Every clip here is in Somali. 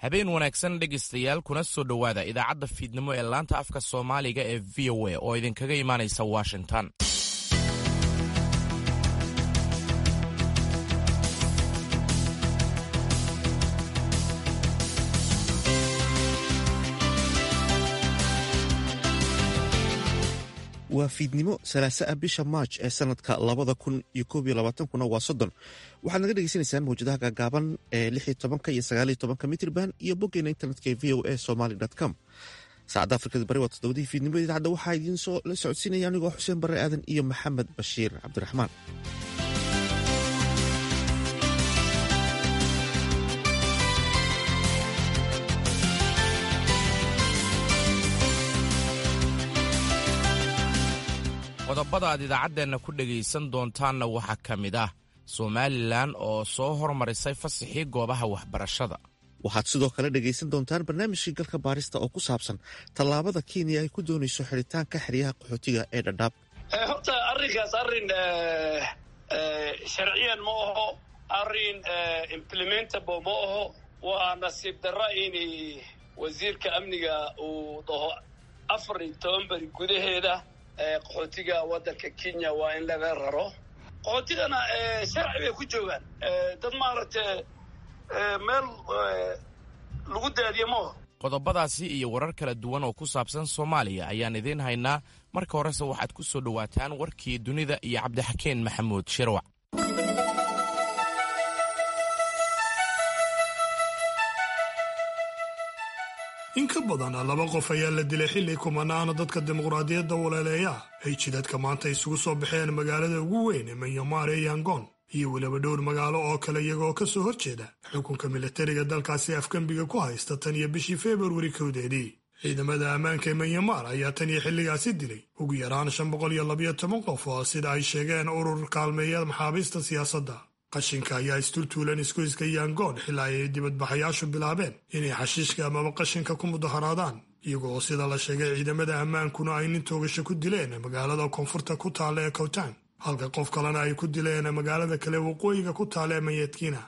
habeen wanaagsan dhegaystayaal kuna soo dhowaada idaacadda fiidnimo ee laanta afka soomaaliga ee v o a oo idinkaga imaanaysa washington waa fiidnimo salaasa ah bisha maaj ee sanadka labada kun iyo koob iyo labaatankuna waa soddon waxaad naga dhegeysaneysaan mawjadaha gaagaaban ee lix iyo tobanka iyo sagaal iyo tobanka mitrban iyo boggeena internetka ee v o a somaly com saacadda afrikada bari waa toddobadii fiidnimo idaacadda waxaa idiin soo la socodsiinaya anigoo xuseen barre aadan iyo maxamed bashiir cabdiraxmaan qodobada aad idaacaddeenna ku dhegaysan doontaanna waxaa ka mid ah somalilan oo soo hormarisay fasaxii goobaha waxbarashada waxaad sidoo kale dhegaysan doontaan barnaamijkii galka baarista oo ku saabsan tallaabada kenya ay ku doonayso xidhitaanka xeryaha qaxootiga ee dhadhaab horta arrinkaas arrin sharciyan ma aho arrin implementable ma aho waa nasiib darra in wasiirka amniga uu dhaho afar iyo toban beri gudaheeda qaxootiga waddanka kenya waa in laga raro qaxootigana sharci bay ku joogaan dad maaragtay meel lagu daadiye maaho qodobadaasi iyo warar kala duwan oo ku saabsan soomaaliya ayaan idiin haynaa marka horese waxaad ku soo dhowaataan warkii dunida iyo cabdixakeen maxamuud shirwac in ka badan laba qof ayaa la dilay xilli kumanaana dadka dimuqraadiyadda waleeleeya ay jidadka maanta isugu soo baxeen magaalada ugu weyn ee manyamar ee yangon iyo weliba dhowr magaalo oo kale iyagoo ka soo horjeeda xukunka milatariga dalkaasi afgembiga ku haysta tan iyo bishii februari kowdeedii ciidamada ammaanka ee manyamar ayaa tan iyo xilligaasi dilay ugu yaraan shan boqol iyo labayo toban qof oo sida ay sheegeen urur kaalmeeya maxaabiista siyaasadda qashinka ayaa isturtuulan isgoyska yangoon xilaa ay dibadbaxayaashu bilaabeen inay xashiishka amaba qashinka ku mudaharaadaan iyagoo sida la sheegay ciidamada ammaankuna ay nin toogasho ku dileen magaalada koonfurta ku taalla ee kowtaan halka qof kalena ay ku dileen magaalada kale waqooyiga ku taalla ee mayadkiina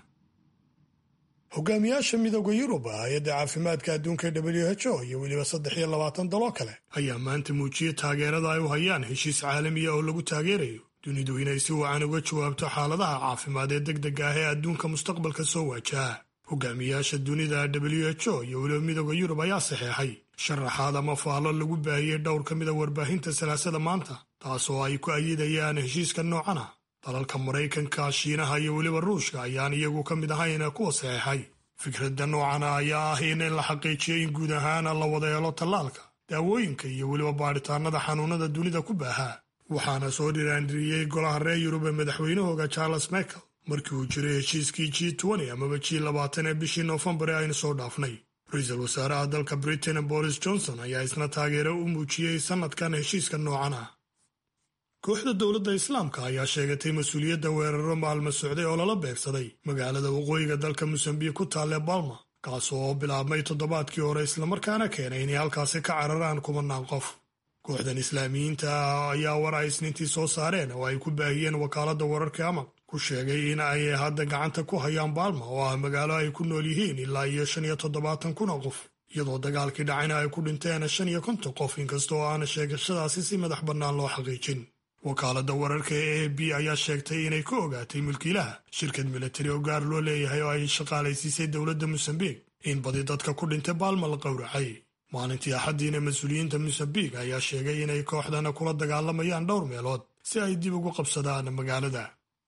hogaamiyaasha midooda yurub hay-adda caafimaadka adduunka w h o iyo weliba saddex iyo labaatan daloo kale ayaa maanta muujiyey taageerada ay u hayaan heshiis caalamiya oo lagu taageerayo dunidu inay si wacan uga jawaabto xaaladaha caafimaad ee degdega ah ee adduunka mustaqbalka soo waajaha hogaamiyaasha dunida w h o iyo weliba midooda yurub ayaa saxeexay sharaxaad ama faallo lagu baahiyey dhowr ka mida warbaahinta salaasada maanta taasoo ay ku ayidayaan heshiiska noocan ah dalalka maraykanka shiinaha iyo weliba ruushka ayaan iyagu ka mid ahayn kuwa saxeexay fikradda noocana ayaa ah in la xaqiijiyo in guud ahaan la wada helo tallaalka daawooyinka iyo weliba baadhitaanada xanuunada dunida ku baahaa waxaana soo dhiraandhiriyey golaha reer yurub ee madaxweynahooga charles michael markii uu jiray heshiiskii g amaba g labaatan ee bishii noofembar ee aynu soo dhaafnay ra-iisul wasaaraha dalka britain boris johnson ayaa isna taageero u muujiyey sannadkan heshiiska noocan ah kooxda dowladda islaamka ayaa sheegatay mas-uuliyadda weeraro maalmo socday oo lala beegsaday magaalada waqooyiga dalka mosambiik ku taalle balma kaas oo bilaabmay toddobaadkii hore islamarkaana keenay inay halkaasi ka cararaan kumanaan qof kooxdan islaamiyiinta ayaa war ay isniintii soo saareen oo ay ku baahiyeen wakaaladda wararka amaq ku sheegay in ay hadda gacanta ku hayaan baalma oo ah magaalo ay ku nool yihiin ilaa iyo shan iyo toddobaatan kun oo qof iyadoo dagaalkii dhacayna ay ku dhinteen shan iyo konton qof inkasta oo aana sheegashadaasi si madax bannaan loo xaqiijin wakaaladda wararka ee a b ayaa sheegtay inay ka ogaatay mulkiilaha shirkad milatari oo gaar loo leeyahay oo ay shaqaalaysiisay dowladda mosambiik in badi dadka ku dhintay baalma la qowracay maalintii axaddiina mas-uuliyiinta mosambiik ayaa sheegay inay kooxdana kula dagaalamayaan dhowr meelood si ay dib ugu qabsadaan magaalada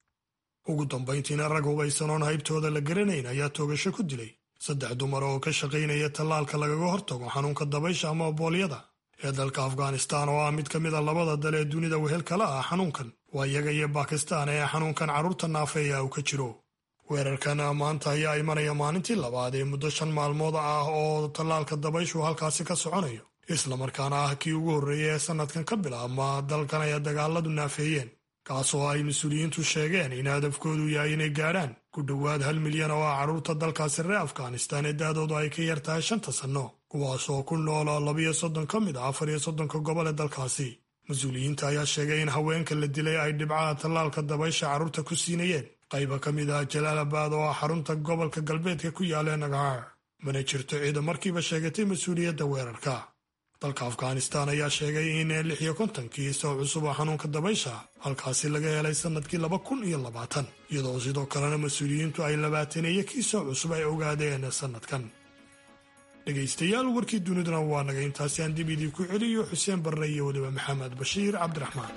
ugu dambayntiina rag hubaysanoon haybtooda la garanayn ayaa toogasho ku dilay saddex dumar oo ka shaqaynaya tallaalka lagaga hortago xanuunka dabaysha ama boolyada ee dalka afghanistaan oo ah mid ka mid a labada dal ee dunida wehel kala ah xanuunkan waa iyaga iyo bakistaan ee xanuunkan carruurta naafeeya uu ka jiro weerarkan maanta ayaa imanaya maalintii labaad ee muddo shan maalmood ah oo tallaalka dabayshu halkaasi ka soconayo islamarkaana ah kii ugu horreeyay ee sannadkan ka bilaabma dalkan ay dagaaladu naafeeyeen kaasoo ay mas-uuliyiintu sheegeen in hadafkoodu yahay inay gaadhaan ku dhowaad hal milyan oo ah carruurta dalkaasi reer afghanistaan ee da-doodu ay ka yar tahay shanta sanno kuwaas oo ku nool labiyo soddon ka mid ah afar iyo soddonka gobol ee dalkaasi mas-uuliyiinta ayaa sheegay in haweenka la dilay ay dhibcaha tallaalka dabaysha carruurta ku siinayeen qayba ka mid ah jalaalabad oo ah xarunta gobolka galbeedka ku yaalla nagaar mana jirto ciida markiiba sheegatay mas-uuliyadda weerarka dalka afghanistan ayaa sheegay in lix iyo kontonkii soo cusub oo xanuunka dabaysha halkaasi laga helay sannadkii laba kun iyo labaatan iyadoo sidoo kalena mas-uuliyiintu ay labaataneeyo kii soo cusub ay ogaadeen sannadkan dhegaystayaal warkii duniduna waa naga intaasi aan dib idii ku celiyo xuseen barre iyo weliba maxamed bashiir cabdiraxmaan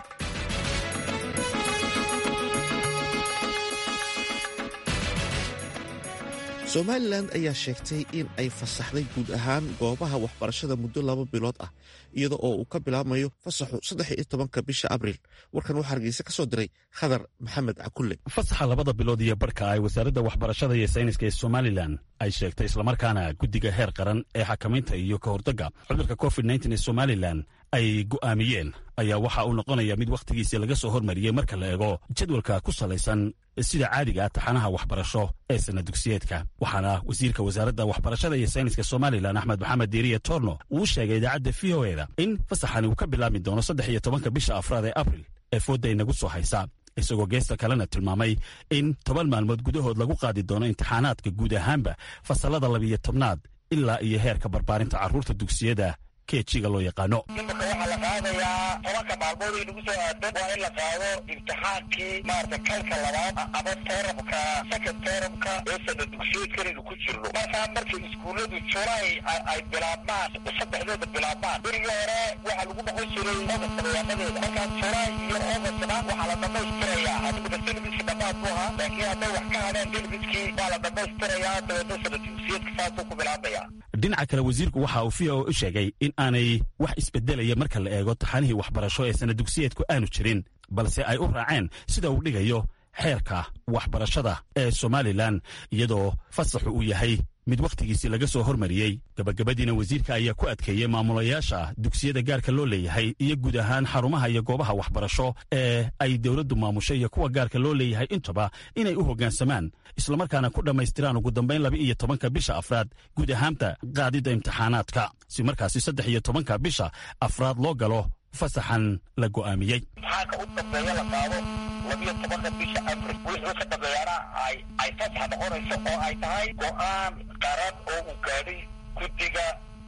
somalilan ayaa sheegtay in ay fasaxday guud ahaan goobaha waxbarashada muddo laba bilood ah iyada oo uu ka bilaabmayo fasaxu saddex iyo tobanka bisha abriil warkan waxaa hargeysa ka soo diray khadar maxamed cakulle fasaxa labada bilood iyo barhka ay wasaaradda waxbarashada iyo sayniska ee somalilan ay sheegtay islamarkaana guddiga heer qaran ee xakamaynta iyo ka hortagga cudurka covid nteen ee somalilan ay go'aamiyeen ayaa waxa uu noqonaya mid wakhtigiisii laga soo hormariyey marka la eego jadwalka ku salaysan sida caadiga ah taxanaha waxbarasho ee sana dugsiyeedka waxaana wasiirka wasaaradda waxbarashada iyo sayniska somalilan axmed maxamed diiriye torno uu sheegay idaacadda v o eda in fasaxani uu ka bilaabmi doono saddex iyo tobanka bisha afraad ee abril ee foodda inagu soo haysa isagoo geesta kalena tilmaamay in toban maalmood gudahood lagu qaadi doono imtixaanaadka guud ahaanba fasallada labiyo tobnaad ilaa iyo heerka barbaarinta carruurta dugsiyada kejiga loo yaqaano imika waxaa la qaadayaa tobanka maalmood ay nagu soo aadan waa in la qaado imtixaankii maarata kalka labaad ama terabka second terabka ee sana dugsiyeedkanaynu ku jirno markaa markay iskuulladu julaay ay bilaabmaan saddexdeeda bilaabmaan berigii hore waxaa lagu noqon jiray ogast dabayaaqadeeda markaa julaay iyo ogastna waxaa la dhamaystirayaa adiguna selbiski dhammaad bu ahaa laakiin hadday wax ka hadheen selbiskii waa la dhamaystirayaa dabeedna sana dugsiyeedka saasuu ku bilaabaya dhinaca kale wasiirku waxa uu v o u sheegay in aanay wax isbedelaya marka la eego taxanihii waxbarasho ee sana dugsiyeedku aanu jirin balse ay u raaceen sida uu dhigayo xeerka waxbarashada ee somalilan iyadoo fasaxu uu yahay mid wakhtigiisii laga soo hormariyey gabagabadiina wasiirka ayaa ku adkeeyey maamulayaasha dugsiyada gaarka loo leeyahay iyo guud ahaan xarumaha iyo goobaha waxbarasho ee ay dowladdu maamushay iyo kuwa gaarka loo leeyahay intaba inay u hoggaansamaan islamarkaana ku dhammaystiraan ugu dambayn laba iyo tobanka bisha afraad guud ahaanta qaadidda imtixaanaadka si markaasi saddex iyo tobanka bisha afraad loo galo fasaxan la go'aamiyey imtixaanka u dambeeya la qaado labiyo tobanka bisha abril wixii ka dambeeyana ay ay fasax noqonayso oo ay tahay go'aan qaran oo uu gaadhay guddiga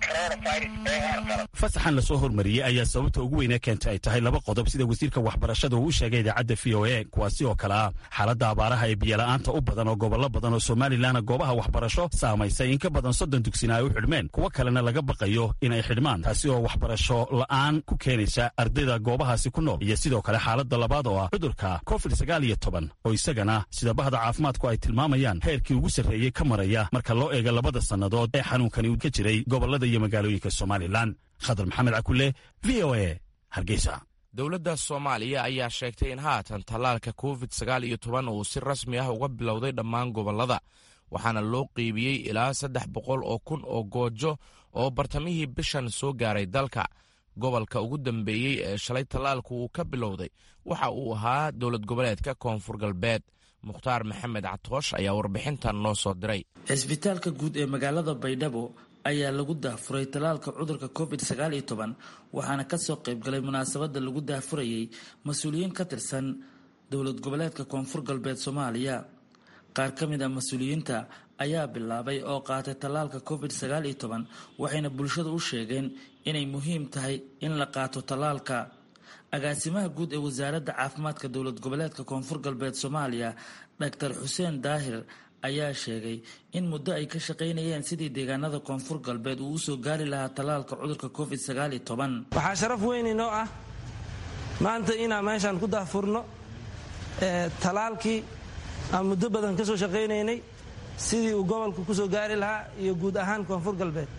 fasaxan lasoo hormariyey ayaa sababta ugu weynee keentay ay tahay laba qodob sida wasiirka waxbarashada uu u sheegay idaacadda v o a kuwaasi oo kale ah xaaladda abaaraha ee biyola'aanta u badan oo gobollo badan oo somalilanna goobaha waxbarasho saamaysay in ka badan soddon dugsina ay u xidhmeen kuwo kalena laga baqayo in ay xidhmaan taasi oo waxbarasho la'aan ku keenaysa ardayda goobahaasi ku nool iyo sidoo kale xaaladda labaad oo ah cudurka covid sagaal iyo toban oo isagana sida bahda caafimaadku ay tilmaamayaan heerkii ugu sarreeyey ka maraya marka loo eego labada sannadood ee xanuunkani ka jiray gobolada iyo magaalooyinka somalilan khadar maxamed cakule v o a hargeysa dowladda soomaaliya ayaa sheegtay in haatan tallaalka covid sagaal iyo toban uu si rasmi ah uga bilowday dhammaan gobollada waxaana loo qeybiyey ilaa saddex boqol oo kun oo goojo oo bartamihii bishan soo gaaray dalka gobolka ugu dambeeyey ee shalay tallaalku uu ka bilowday waxa uu ahaa dowlad goboleedka koonfur galbeed mukhtaar maxamed catoosh ayaa warbixintan noo soo diray cisbitaalka guud ee magaalada baydhabo ayaa lagu daahfuray tallaalka cudurka covid sagaal iyo toban waxaana kasoo qaybgalay munaasabada lagu daahfurayay mas-uuliyiin ka tirsan dowlad goboleedka koonfur galbeed soomaaliya qaar ka mid a mas-uuliyiinta ayaa bilaabay oo qaatay tallaalka covid sagaal iyo toban waxayna bulshada u sheegeen inay muhiim tahay in la qaato tallaalka agaasimaha guud ee wasaaradda caafimaadka dowlad goboleedka koonfur galbeed soomaaliya doctor xuseen daahir ayaa sheegay in muddo ay ka shaqaynayeen sidii deegaanada koonfur galbeed uu usoo gaari lahaa tallaalka cudurka covid sagaal iyo toban waxaa sharaf weyn inoo ah maanta inaan meeshaan ku daahfurno tallaalkii aan muddo badan ka soo shaqaynaynay sidii uu gobolka kusoo gaari lahaa iyo guud ahaan koonfur galbeed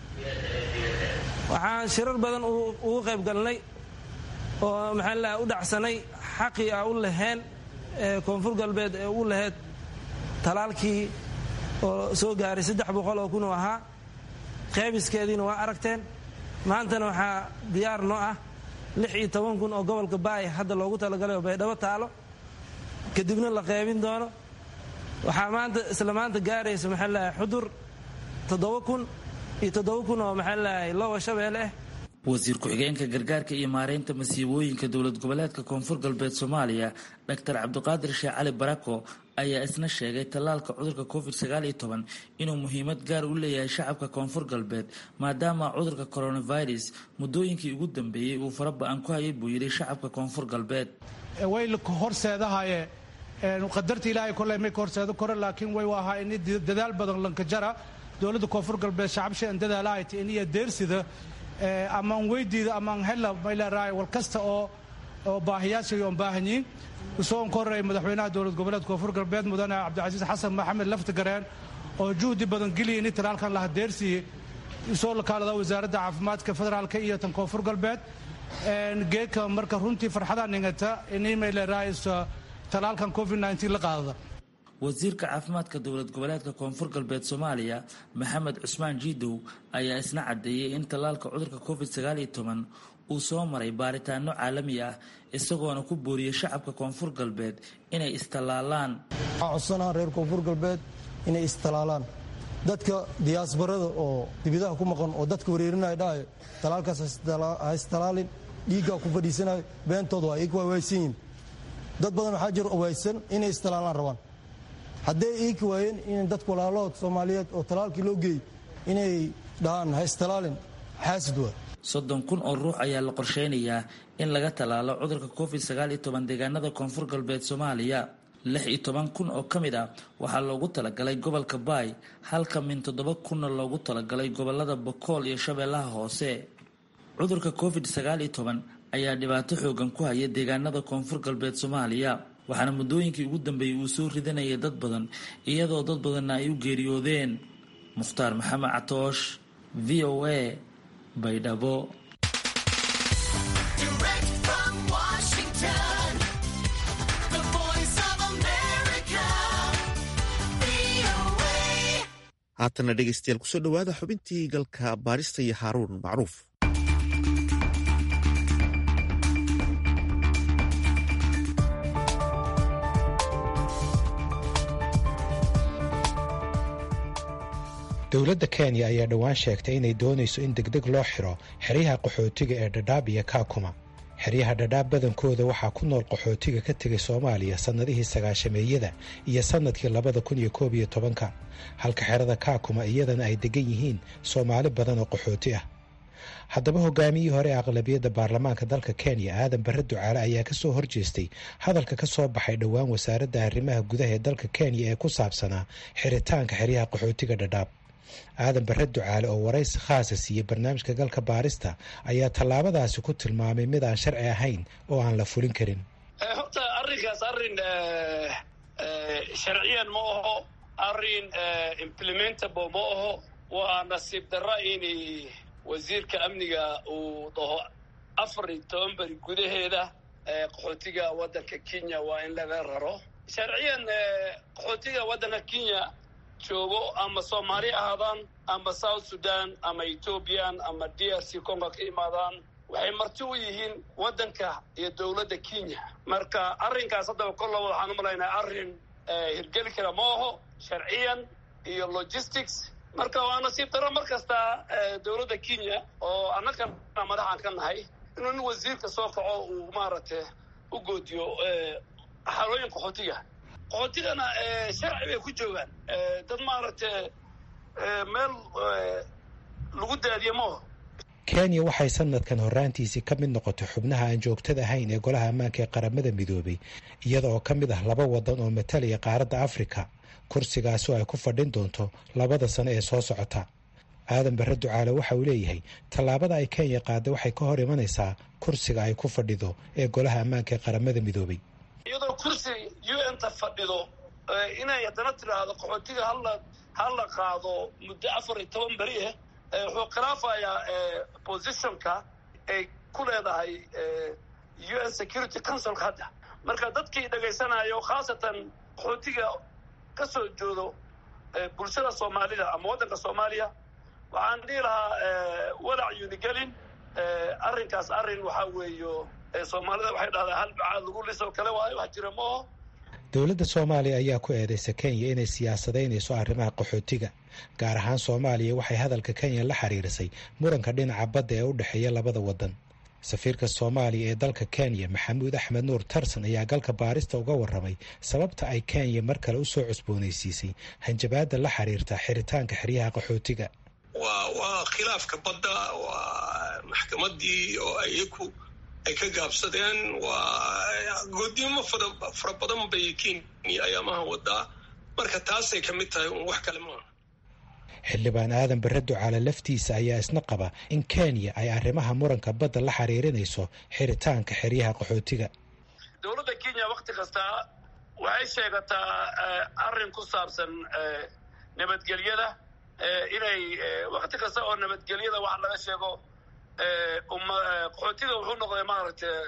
waxaan shirar badan ugu qayb galnay oo maxaa la u dhacsanay xaqii a u laheen koonfur galbeed ee u laheyd talaalkii oo soo gaaray saddex boqol oo kun oo ahaa qeybiskeediina waa aragteen maantana waxaa diyaar noo ah lix iyo toban kun oo gobolka baay hadda loogu talagalay oo baydhabo taalo kadibna la qeybin doono waxaa maanta isla maanta gaaraysa maxaa lahay xudur toddoba kun iyo toddoba kun oo maxaa lahay lowa shabeelle ah wasiir ku-xigeenka gargaarka iyo maareynta masiibooyinka dowlad goboleedka koonfur galbeed soomaaliya doctor cabdiqaadir sheekh cali barako ayaa isna sheegay tallaalka cudurka covid sagaal iyo toban inuu muhiimad gaar u leeyahay shacabka koonfur galbeed maadaama cudurka coronavirus muddooyinkii ugu dambeeyey uu fara ba-an ku hayay buu yidhi shacabka koonfur galbeed way horseedahaye qadarta ilaahay koley may ka horseedo kore laakiin way ahaa in dadaal badan lankajara dowladda koonfur galbeed shacabsha an dadaalahayta iniyo deersida amaan weydiida amaan hela mayleeraay wal kasta oo oo baahiyaashay oon baahanyiin usoo ka horreeyay madaxweynaha dowlad goboleed koonfur galbeed mudane cabdicasiis xasan maxamed laftigareen oo juhdi badan geliya in talaalkan laha deersiiyey usoo lakaalada wasaaradda caafimaadka federaalka iyo tan koonfur galbeed geedka marka runtii farxadaa ningata ini mayleeraay talaalkan covid la qaadada wasiirka caafimaadka dowlad goboleedka koonfur galbeed soomaaliya maxamed cusmaan jiidow ayaa isna caddeeyey in tallaalka cudurka covid sagaal iyo toban uu soo maray baaritaano caalami ah isagoona ku booriyey shacabka koonfur galbeed inay istallaalaan waxaa codsanaa reer koonfur galbeed inay istallaalaan dadka diyaasbarada oo dibidaha ku maqan oo dadka wareerinaya dhahayo talaalkaas ha istalaalin dhiiggaa ku fadhiisanayo beentooda waa iika waawaysan yihin dad badan waxaa jiro waysan inay istalaalaan rabaan hadday iiki waayeen in dadka walaalahood soomaaliyeed oo talaalkii loo geeyey inay dhahaan ha istalaalin xaasid waa soddon kun oo ruux ayaa la qorsheynayaa in laga tallaalo cudurka covid sagaal iyo toban deegaanada koonfur galbeed soomaaliya lix iyo toban kun oo ka mid ah waxaa loogu talagalay gobolka baay halka min toddoba kunna loogu talagalay gobolada bokool iyo shabeellaha hoose cudurka covid sagaal iyo toban ayaa dhibaato xoogan ku haya deegaanada koonfur galbeed soomaaliya waxaana muddooyinkii ugu dambeeyey uu soo ridanayay dad badan iyadoo dad badanna ay u geeriyoodeen mukhtaar maxamed catoosh v o a baydhabo haatana dhegeystayaal kusoo dhowaada xubintii galka baarista iyo haaruun macruuf dowladda kenya ayaa dhowaan sheegtay inay doonayso in degdeg loo xiro xeryaha qaxootiga ee dhadhaab iyo kaakuma xeryaha dhadhaab badankooda waxaa ku nool qaxootiga ka tegay soomaaliya sannadihii sagaashameeyada iyo sannadkii labada kun iyo koob iyo tobanka halka xerada kaakuma iyadana ay degan yihiin soomaali badan oo qaxooti ah haddaba hogaamiyihii hore aqlabiyadda baarlamaanka dalka kenya aadan barre ducaale ayaa ka soo horjeestay hadalka ka soo baxay dhowaan wasaaradda arrimaha gudaha ee dalka kenya ee ku saabsanaa xiritaanka xeryaha qaxootiga dhadhaab aadan barre ducaale oo waraysi khaasa siiyey barnaamijka galka baarista ayaa tallaabadaasi ku tilmaamay mid aan sharci ahayn oo aan la fulin karin horta arrinkaas arrin sharciyan ma aho arrin implementable ma aho waa nasiib darra in wasiirka amniga uu dhaho afar iyo toban beri gudaheeda qaxootiga waddanka kenya waa in laga raro sharciyan qaxootiga waddanka kenya joogo ama soomaali ahaadaan ama south sudan ama ethoobiyan ama d r c congo ka imaadaan waxay marti u yihiin waddanka iyo dowladda kenya marka arrinkaas haddaba kolla waxaan u malaynaa arrin hirgeli kara ma aho sharciyan iyo logistics marka waa nasiib daro mar kasta dowladda kenya oo annagana madaxaan ka nahay inuu nin wasiirka soo kaco uu maaragtay u goodiyo xalooyin qaxootiga qaxootigana sharci bay ku joogaan dad maaragtay meel lagu daadiye maaho kenya waxay sanadkan horraantiisii ka mid noqotay xubnaha aan joogtada ahayn ee golaha ammaanka ee qaramada midoobay iyada oo ka mid ah laba waddan oo matalaya qaaradda afrika kursigaasi oo ay ku fadhin doonto labada sano ee soo socota aadan barre ducaale waxa uu leeyahay tallaabada ay kenya qaadday waxay ka hor imanaysaa kursiga ay ku fadhido ee golaha ammaanka ee qaramada midoobay iyadoo kursi u n ta fadhido inay haddana tidhaahdo qaxootiga hala hala qaado muddo afar iyo toban beri ah wuxuu khilaafayaa positionka ay ku leedahay u n security councilka hadda marka dadkii dhegaysanayo khaasatan qaxootiga ka soo joodo bulshada soomaalida ama waddanka soomaaliya waxaan dhihi lahaa walac yunigelin arrinkaas arrin waxaa weeyo soomaalida waxay dhahdaa hal bacaad lagu lisoo kale waayo wax jira maaho dowladda soomaaliya ayaa ku eedeysa kenya inay siyaasadaynayso arrimaha qaxootiga gaar ahaan soomaaliya waxay hadalka kenya la xiriirisay muranka dhinaca badda ee u dhexeeya labada waddan safiirka soomaaliya ee dalka kenya maxamuud axmed nuur tarsan ayaa galka baarista uga warramay sababta ay kenya mar kale usoo cusboonaysiisay hanjabaadda la xiriirta xiritaanka xeryaha qaxootiga waa waa khilaafka badda waa maxkamadii oo ayaku ay ka gaabsadeen waa goodnimo fara badan bay kenya ayaamaha wadaa marka taasay ka mid tahay un wax kale maaha xildhibaan aadan bare ducaale laftiisa ayaa isna qaba in kenya ay arrimaha muranka badda la xiriirinayso xiritaanka xeryaha qaxootiga dowladda kenya wakti kasta waxay sheegataa arrin ku saabsan nabadgelyada inay wakti kasta oo nabadgelyada wax laga sheego qaxootiga wuxuu noqday maaragtay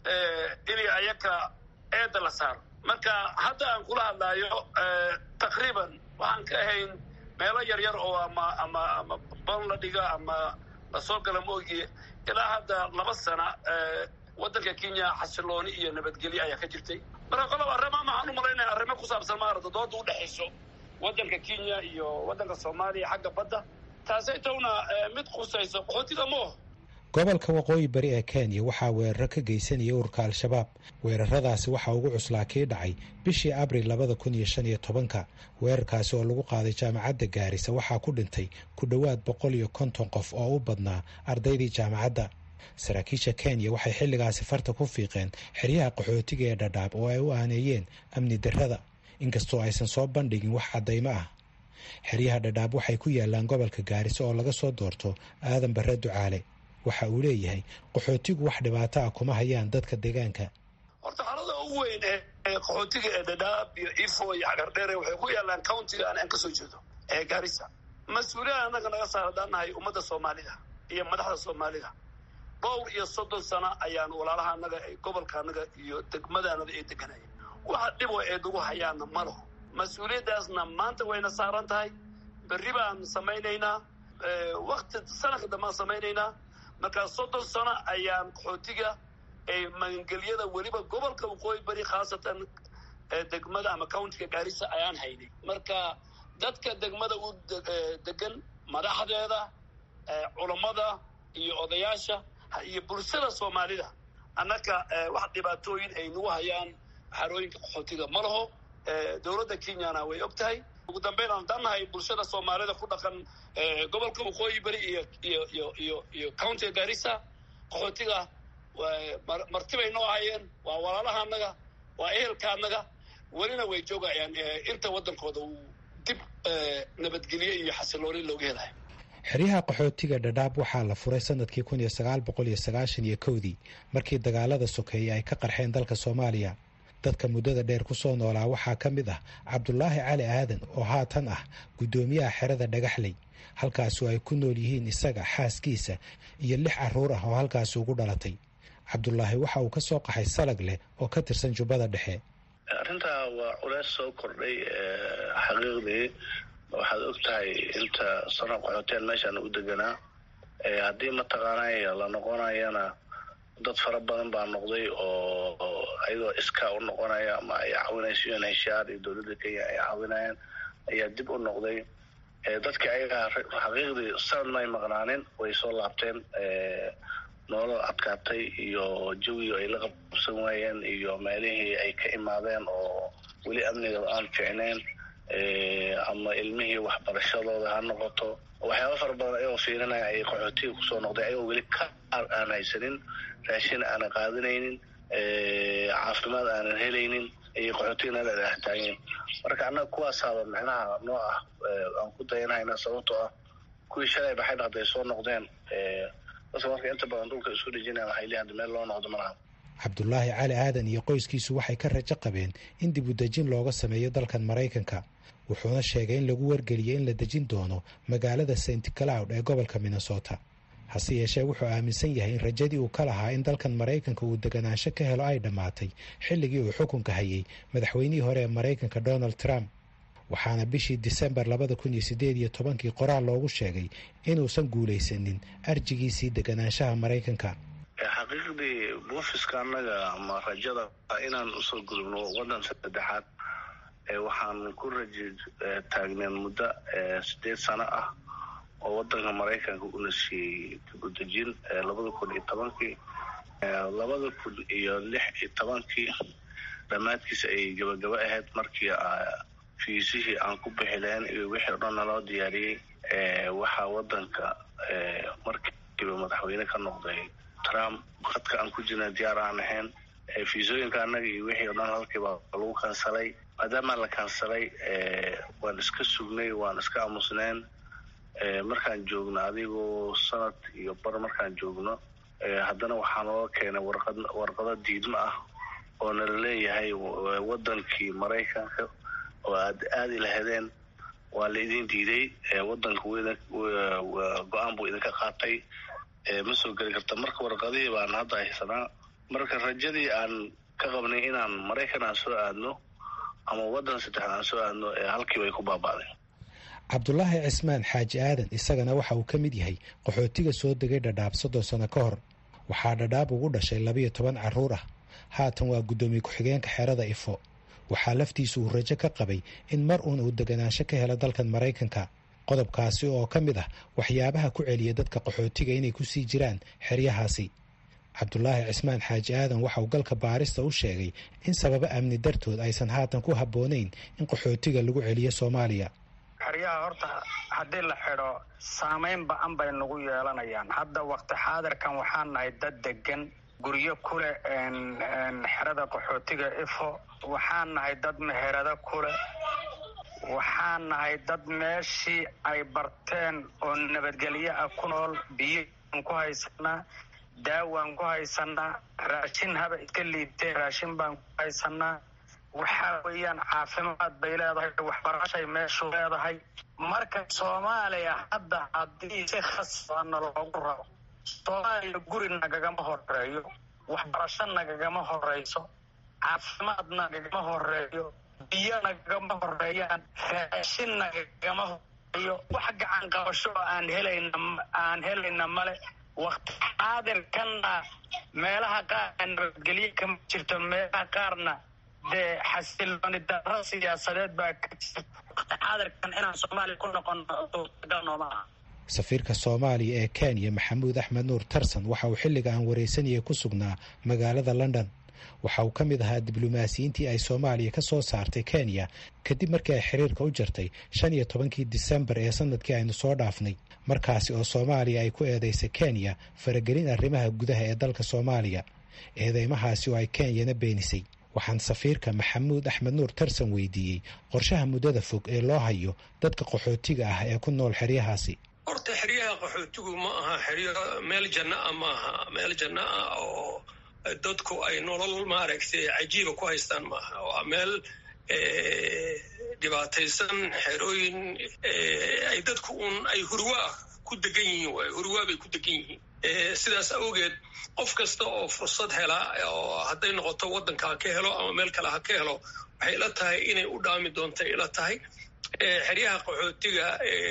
inay ayaka eedda la saaro marka hadda aan kula hadlaayo taqriiban waxaan ka ahayn meelo yar yar oo ama ama ama ban la dhiga ama lasoo gala maogiye ilaa hadda laba sana waddanka kenya xasilooni iyo nabadgelyo ayaa ka jirtay marka qolob arrima maxaan u malaynaya arrimo ku saabsan maarata dooda u dhexayso waddanka kenya iyo waddanka soomaaliya xagga badda taasay towna mid khusayso qaxootiga mooho gobolka waqooyi bari ee kenya waxaa weeraro ka geysanaya ururka al-shabaab weeraradaasi waxaa ugu cuslaa kii dhacay bishii abril labada kun iyo shan iyo tobanka weerarkaasi oo lagu qaaday jaamacadda gaarisa waxaa ku dhintay ku dhowaad boqol iyo konton qof oo u badnaa ardaydii jaamacadda saraakiisha kenya waxay xilligaasi farta ku fiiqeen xeryaha qaxootiga ee dhadhaab oo ay u aaneeyeen amni darrada inkastoo aysan soo bandhigin wax caddaymo ah xeryaha dhadhaab waxay ku yaalaan gobolka gaarisa oo laga soo doorto aadan barre ducaale waxa uu leeyahay qaxootigu wax dhibaato ah kuma hayaan dadka deegaanka horta xaalada ugu weyn ee qaxootiga ee dhadhaab iyo ifo iyo xagardheere waxay ku yaalaan countiga aan ka soo jeedo ee gaarisa mas-uuliyada annaga naga saar haddaan nahay ummadda soomaalida iyo madaxda soomaalida dhowr iyo soddon sano ayaan walaalaha annaga gobolka annaga iyo degmadaanada ay deganaya waxa dhibo ee nagu hayaana ma laho mas-uuliyaddaasna maanta wayna saaran tahay berri baan samaynaynaa wakti sanadka dambaan samaynaynaa markaa soddon sano ayaan qaxootiga magangelyada weliba gobolka waqooyi bari khaasatan degmada ama countiga gaarisa ayaan haynay marka dadka degmada u degan madaxdeeda culammada iyo odayaasha iyo bulshada soomaalida annaka wax dhibaatooyin ay nagu hayaan xarooyinka qaxootiga ma laho dowladda kenyana way og tahay ugu dambeyn aan dannahay bulshada soomaalida ku dhaqan gobolka waqooyi bari iyo iyo iyo iyo iyo countiga gaarisa qaxootiga martibay noo ahayeen waa walaalaha annaga waa ehelka annaga welina way joogayaan inta waddankooda uu dib nabadgelye iyo xasilooni looga helayo xeryaha qaxootiga dhadhaab waxaa la furay sanadkii kun iyo sagaal boqol iyo sagaashan iyo kowdii markii dagaalada sokeeye ay ka qarxeen dalka soomaaliya dadka muddada dheer ku soo noolaa waxaa ka mid ah cabdulaahi cali aadan oo haatan ah guddoomiyaha xerada dhagaxley halkaasu ay ku nool yihiin isaga xaaskiisa iyo lix carruur ah oo halkaasi ugu dhalatay cabdulaahi waxa uu ka soo qaxay salag leh oo ka tirsan jubbada dhexe arrintaa waa culeys soo kordhay xaqiiqdii waxaad og tahay inta sano qaxooteen meeshaan u deganaa haddii mataqaanay la noqonayana dad fara badan baa noqday oo ayagoo iskaa u noqonaya ama ay caawinayso unhshaar iyo dowladda kenya ay caawinayaan ayaa dib u noqday dadkii ayagaa xaqiiqdii sanad may maqnaanin way soo laabteen nolol adkaatay iyo jawiga ay la qabsan waayeen iyo meelihii ay ka imaadeen oo weli amniga aan ficneyn ama ilmihii waxbarashadooda ha noqoto waxyaaba fara badan ayagoo fiirinaya ay qaxootiga kusoo noqday ayagoo weli ka aan haysanin raashin aanan qaadanaynin caafimaad aanan helaynin ayay qaxootiga nala dhextaageen marka annaga kuwaasaaba micnaha noo ah aan ku dayanhayna sababtoo ah kuwii shalay baxay dhaqday soo noqdeen dadka marka inta badan dhulka isku dhejinaya waxay leeyihin hadda meel loo noqdo malaha cabdulaahi cali aadan iyo qoyskiisu waxay ka rajo qabeen in dib u dejin looga sameeyo dalkan maraykanka wuxuuna sheegay in lagu wargeliyey in la dejin doono magaalada st cloud ee gobolka minnesota hase yeeshee wuxuu aaminsan yahay in rajadii uu ka lahaa in dalkan maraykanka uu deganaansho ka helo ay dhammaatay xilligii uu xukunka hayay madaxweynihii hore ee maraykanka donald trump waxaana bishii disembar labada kun iyo sideed iyo tobankii qoraal loogu sheegay inuusan guulaysanin arjigiisii deganaanshaha maraykanka xaqiiqdii buufiska annaga ama rajada inaan usoo gudubno waddan saddexaad waxaan ku raji taagneen muddo sideed sano ah oo waddanka maraykanka una siiyey dibudejin labada kun iyo tobankii labada kun iyo lix iyo tobankii dhammaadkiisa ay gabagabo ahayd markii fiisihii aan ku bixi lahayn iyo wixii o dhan naloo diyaariyey waxaa wadanka markiiba madaxweyne ka noqday trump khadka aan ku jirna diyaar aan ahayn fiisooyinka annaga iyo wixii o dhan halkiiba lagu kansalay maadaama la kansalay waan iska sugnay waan iska aamusneen markaan joogno adigoo sanad iyo bar markaan joogno haddana waxaa noo keenay warqad warqado diidmo ah oo nala leeyahay wadankii maraykanka oo aad aadi lahadeen waa la idin diiday wadanka go-aan buu idinka qaatay ma soo geli karta marka warqadihii baan hadda haysanaa marka rajadii aan ka qabnay inaan maraykan aan soo aadno ama wadan saddexda aan soo aadno halkiiba ay ku baaba'deen cabdulaahi cismaan xaaji aadan isagana waxa uu ka mid yahay qaxootiga soo degay dhadhaab soddon sano ka hor waxaa dhadhaab ugu dhashay labiyo toban carruur ah haatan waa guddoomiye ku-xigeenka xerada ifo waxaa laftiisu uu rajo ka qabay in mar uun uu deganaansho ka helo dalkan maraykanka qodobkaasi oo ka mid ah waxyaabaha ku celiya dadka qaxootiga inay ku sii jiraan xeryahaasi cabdulaahi cismaan xaaji aadan waxa uu galka baarista u sheegay in sababo amni dartood aysan haatan ku habboonayn in qaxootiga lagu celiyo soomaaliya xeryaha horta haddii la xidho saamayn ba-an bay nagu yeelanayaan hadda waqti xaadirkan waxaan nahay dad degan guryo kuleh xerada qaxootiga ifo waxaan nahay dad meherado kuleh waxaan nahay dad meeshii ay barteen oo nabadgelyo ah ku nool biyaan ku haysanaa daawaan ku haysanaa raashin haba iska liibtee raashin baan ku haysanaa waxaa weeyaan caafimaad bay leedahay waxbarashay meeshu leedahay marka soomaaliya hadda haddii si khasana loogu rabo soomaaliya guri nagagama horeeyo waxbarasho nagagama horeyso caafimaad nagagama horeeyo biyo nagagama horeeyaan raashin nagagama horeeyo wax gacan qabasho oo aan helayna aan helayna male wakti xaadirkanna meelaha qaar nabadgelyo kama jirto meelaha qaarna dee xasilooni darro siyaasadeed baa ka jirta wakti xaadirkan inaan soomaaliya ku noqono suurtagal nooma aha safiirka soomaaliya ee kenya maxamuud axmed nuur tarsan waxa uu xilliga aan waraysanayay ku sugnaa magaalada london waxa uu ka mid ahaa diblomaasiyiintii ay soomaaliya ka soo saartay kenya kadib markii ay xiriirka u jartay shan iyo tobankii disembar ee sanadkii aynu soo dhaafnay markaasi oo soomaaliya ay ku eedeysay kenya faragelin arrimaha gudaha ee dalka soomaaliya eedeymahaasi oo ay kenyana beenisay waxaan safiirka maxamuud axmed nuur tarsan weydiiyey qorshaha muddada fog ee loo hayo dadka qaxootiga ah ee ku nool xeryahaasi horta xeryaha qaxootigu ma aha xeryo meel janno ah ma aha meel janno ah oo dadku ay nolol maaragtay cajiiba ku haystaan maaha waa meel dhibaataysan xerooyin ay dadku un ay hurwaa ku degan yihiin waay hurwaa bay ku degan yihiin sidaas awgeed qof kasta oo fursad hela oo hadday noqoto waddanka ha ka helo ama meel kale ha ka helo waxay ila tahay inay u dhaami doonta ila tahay xeryaha qaxootiga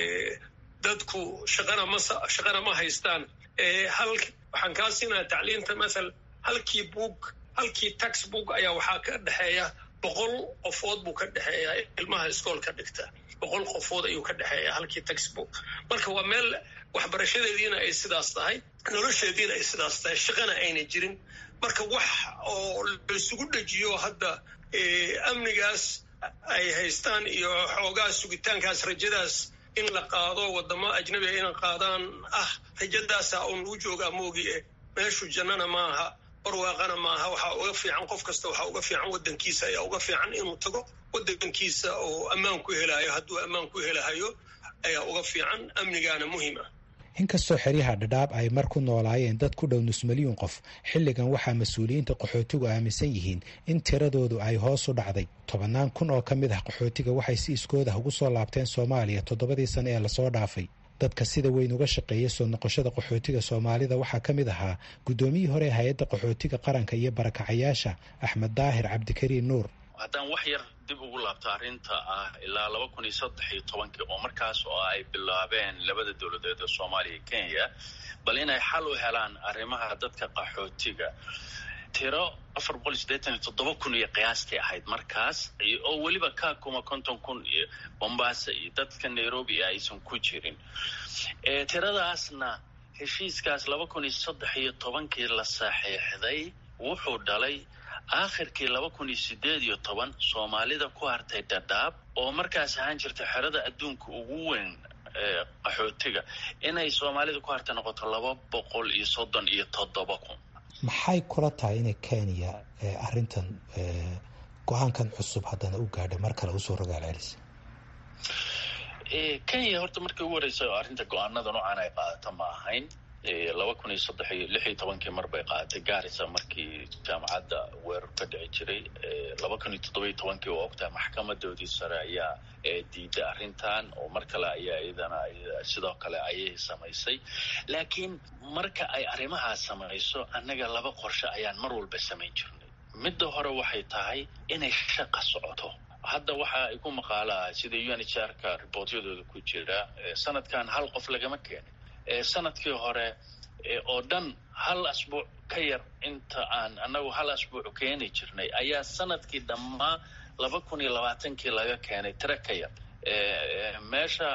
dadku shaqana ma shaqana ma haystaan hal waxaan kaa siinaya tacliinta mathal halkii book halkii tax book ayaa waxaa ka dhexeeya boqol qofood buu ka dhexeeya ilmaha iskoolka dhigta boqol qofood ayuu ka dhexeeya halkii tax book marka waa meel waxbarashadeediina ay sidaas tahay nolosheediina ay sidaas tahay shaqana ayna jirin marka wax oo laisugu dhejiyo hadda amnigaas ay haystaan iyo xoogaa sugitaankaas rajadaas in la qaado wadamo ajnabiga ina qaadaan ah rajadaasa uun lagu joogaa moogi eh meeshu jannana maaha barwaaqana maaha waxaa uga fiican qof kasta waxaa uga fiican waddankiisa ayaa uga fiican inuu tago waddankiisa oo ammaan ku helayo hadduu ammaan ku helahayo ayaa uga fiican amnigaana muhiim ah inkastoo xeryaha dhadhaab ay mar ku noolaayeen dad ku dhow nus milyuun qof xilligan waxaa mas-uuliyiinta qaxootigu aaminsan yihiin in tiradoodu ay hoos u dhacday tobannaan kun oo ka mid ah qaxootiga waxay si iskoodah ugu soo laabteen soomaaliya toddobadii sano ee lasoo dhaafay dadka sida weyn uga shaqeeya soo noqoshada qaxootiga soomaalida waxaa ka mid ahaa guddoomiyii hore ee hay-adda qaxootiga qaranka iyo barakacayaasha axmed daahir cabdikariin nuur haddaan wax yar dib ugu laabto arrinta ah ilaa laba kun iyo saddex iyo tobankii oo markaas oo ay bilaabeen labada dowladeed ee soomaaliya iyo kenya bal inay xal u helaan arrimaha dadka qaxootiga tiro afar boqol iyo siddeetan iyo toddoba kun iyo qiyaastii ahayd markaas oo weliba ka kuma konton kun iyo bombasa iyo dadka nairobi aysan ku jirin tiradaasna heshiiskaas laba kun iyo saddex iyo tobankii la saxiixday wuxuu dhalay aakhirkii laba kun iyo sideed iyo toban soomaalida ku hartay dhadhaab oo markaas ahaan jirta xerada adduunka ugu weyn qaxootiga inay soomaalida ku hartay noqoto laba boqol iyo soddon iyo toddoba kun maxay kula tahay inay kenya arrintan go-aankan cusub haddana u gaadhay mar kale usoo rogaal celisa kenya horta markii ugu horeysa oo arrinta go-aanada noocan ay qaadato ma ahayn laba kun iyo saddex iyo lix iyo tobankii mar bay qaadatay gaarisa markii jaamacadda weerar ka dhici jiray laba kun iyo toddoba iyo tobankii oo ogtahay maxkamadoodii sare ayaa diiday arrintan oo mar kale ayaa iyadana sidoo kale ayay samaysay laakiin marka ay arrimahaas samayso annaga laba qorshe ayaan mar walba samayn jirnay midda hore waxay tahay inay shaqa socoto hadda waxa ay ku maqaalaa sida u n h r ka riboortyadooda ku jira sanadkan hal qof lagama keenin sanadkii hore oo dhan hal asbuuc ka yar inta aan annagu hal asbuuc keeni jirnay ayaa sanadkii dhammaa laba kun iyo labaatankii laga keenay tiro ka yar meesha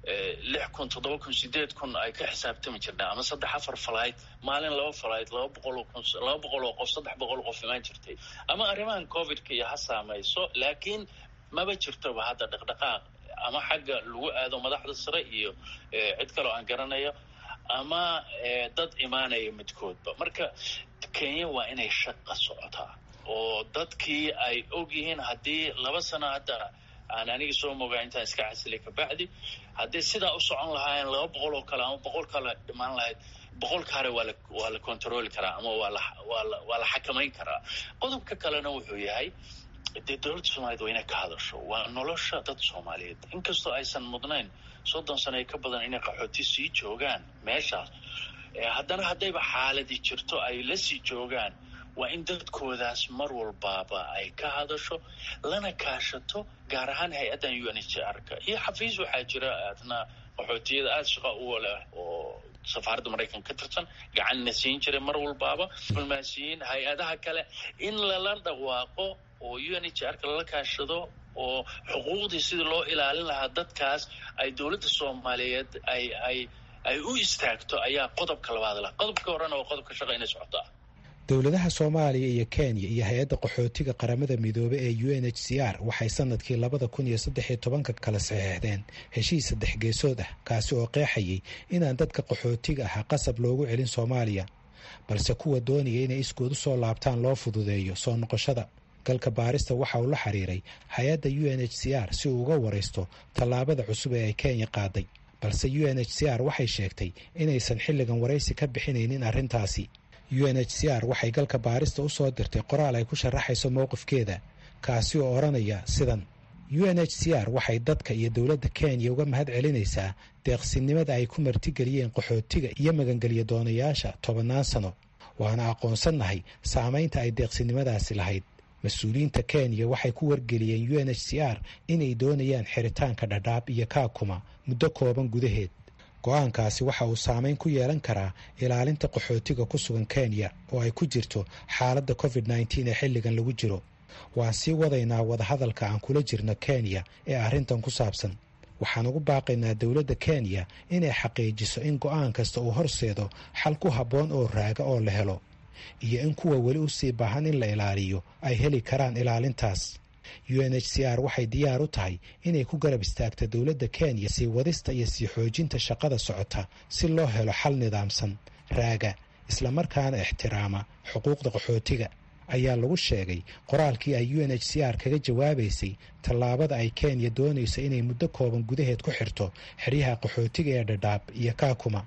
lix kun toddoba kun sideed kun ay ka xisaabtami jirnay ama saddex afar falayd maalin laba falayd laba boqol kun laba boqol oo qof saddex boqol qof imaan jirtay ama arrimahan covidka iyo ha saamayso laakiin maba jirtoba hadda dhaqdhaqaaq ama xagga lagu aado madaxda sare iyo cid kaleo aan garanayo ama dad imaanaya midkoodba marka kenya waa inay shaqa socotaa oo dadkii ay og yihiin haddii laba sano hadda aan aniga soo mogaa intaan iska casilay kabacdi haddii sidaa u socon lahaayeen laba boqol oo kale ama boqol kale dhimaan lahayd boqolka hore waa la waa la controli karaa ama waa la waa la waa la xakamayn karaa qodobka kalena wuxuu yahay dee dowladda soomaaliyed waa inay ka hadasho waa nolosha dad soomaaliyeed inkastoo aysan mudnayn soddon sano ee ka badan inay qaxooti sii joogaan meeshaas haddana haddayba xaaladi jirto ay la sii joogaan waa in dadkoodaas mar walbaaba ay ka hadasho lana kaashato gaar ahaan hay-addan u n h r ka iyo xafiis waxaa jira adna qaxootiyada aada shaqa u leh oo safaaradda maraykanka ka tirsan gacanna siin jiray mar walbaaba diblomaasiyiin hay-adaha kale in lala dhawaaqo oo u n h r ka lala kaashado oo xuquuqdii sidii loo ilaalin lahaa dadkaas ay dowladda soomaaliyeed ay ay ay u istaagto ayaa qodobka labaad lah qodobka horena waa qodobka shaqa inay socotaa dowladaha soomaaliya iyo kenya iyo hay-adda qaxootiga qaramada midoobe ee u n h c r waxay sanadkii labada kun iyo saddex iyo tobanka kala saxeexdeen heshiis saddex geesood ah kaasi oo qeexayay inaan dadka qaxootiga ahaa qasab loogu celin soomaaliya balse kuwa doonaya inay iskood u soo laabtaan loo fududeeyo soo noqoshada galka baarista waxa uu la xiriiray hay-adda u n h c r si uu uga waraysto tallaabada cusub ee ay kenya qaaday balse u n h c r waxay sheegtay inaysan xilligan waraysi ka bixinaynin arrintaasi u n h c r waxay galka baarista u soo dirtay qoraal ay ku sharaxayso mowqifkeeda kaasi oo odhanaya sidan u n h c r waxay dadka iyo dowladda kenya uga mahad celinaysaa deeqsinimada ay ku martigeliyeen qaxootiga iyo magangelya doonayaasha tobannaan sano waana aqoonsannahay saamaynta ay deeqsinimadaasi lahayd mas-uuliyiinta kenya waxay ku wargeliyeen u n h c r inay doonayaan xiritaanka dhadhaab iyo kaakuma muddo kooban gudaheed go-aankaasi waxa uu saameyn ku yeelan karaa ilaalinta qaxootiga ku sugan kenya oo ay ku jirto xaaladda covid nneteen ee xilligan lagu jiro waan sii wadaynaa wadahadalka aan kula jirno kenya ee arrintan ku saabsan waxaan ugu baaqaynaa dowladda kenya inay xaqiijiso in go-aan kasta uu horseedo xal ku habboon oo raaga oo la helo iyo in kuwa weli u sii baahan in la ilaaliyo ay heli karaan ilaalintaas u n h c r waxay diyaar u tahay inay ku garab istaagto dowladda kenya sii wadista iyo sii xoojinta shaqada socota si loo helo xal nidaamsan raaga islamarkaana ixtiraama xuquuqda qaxootiga ayaa lagu sheegay qoraalkii ay u n h c r kaga jawaabaysay tallaabada ay kenya doonayso inay muddo kooban gudaheed ku xirto xeryaha qaxootiga ee dhadhaab iyo kaakuma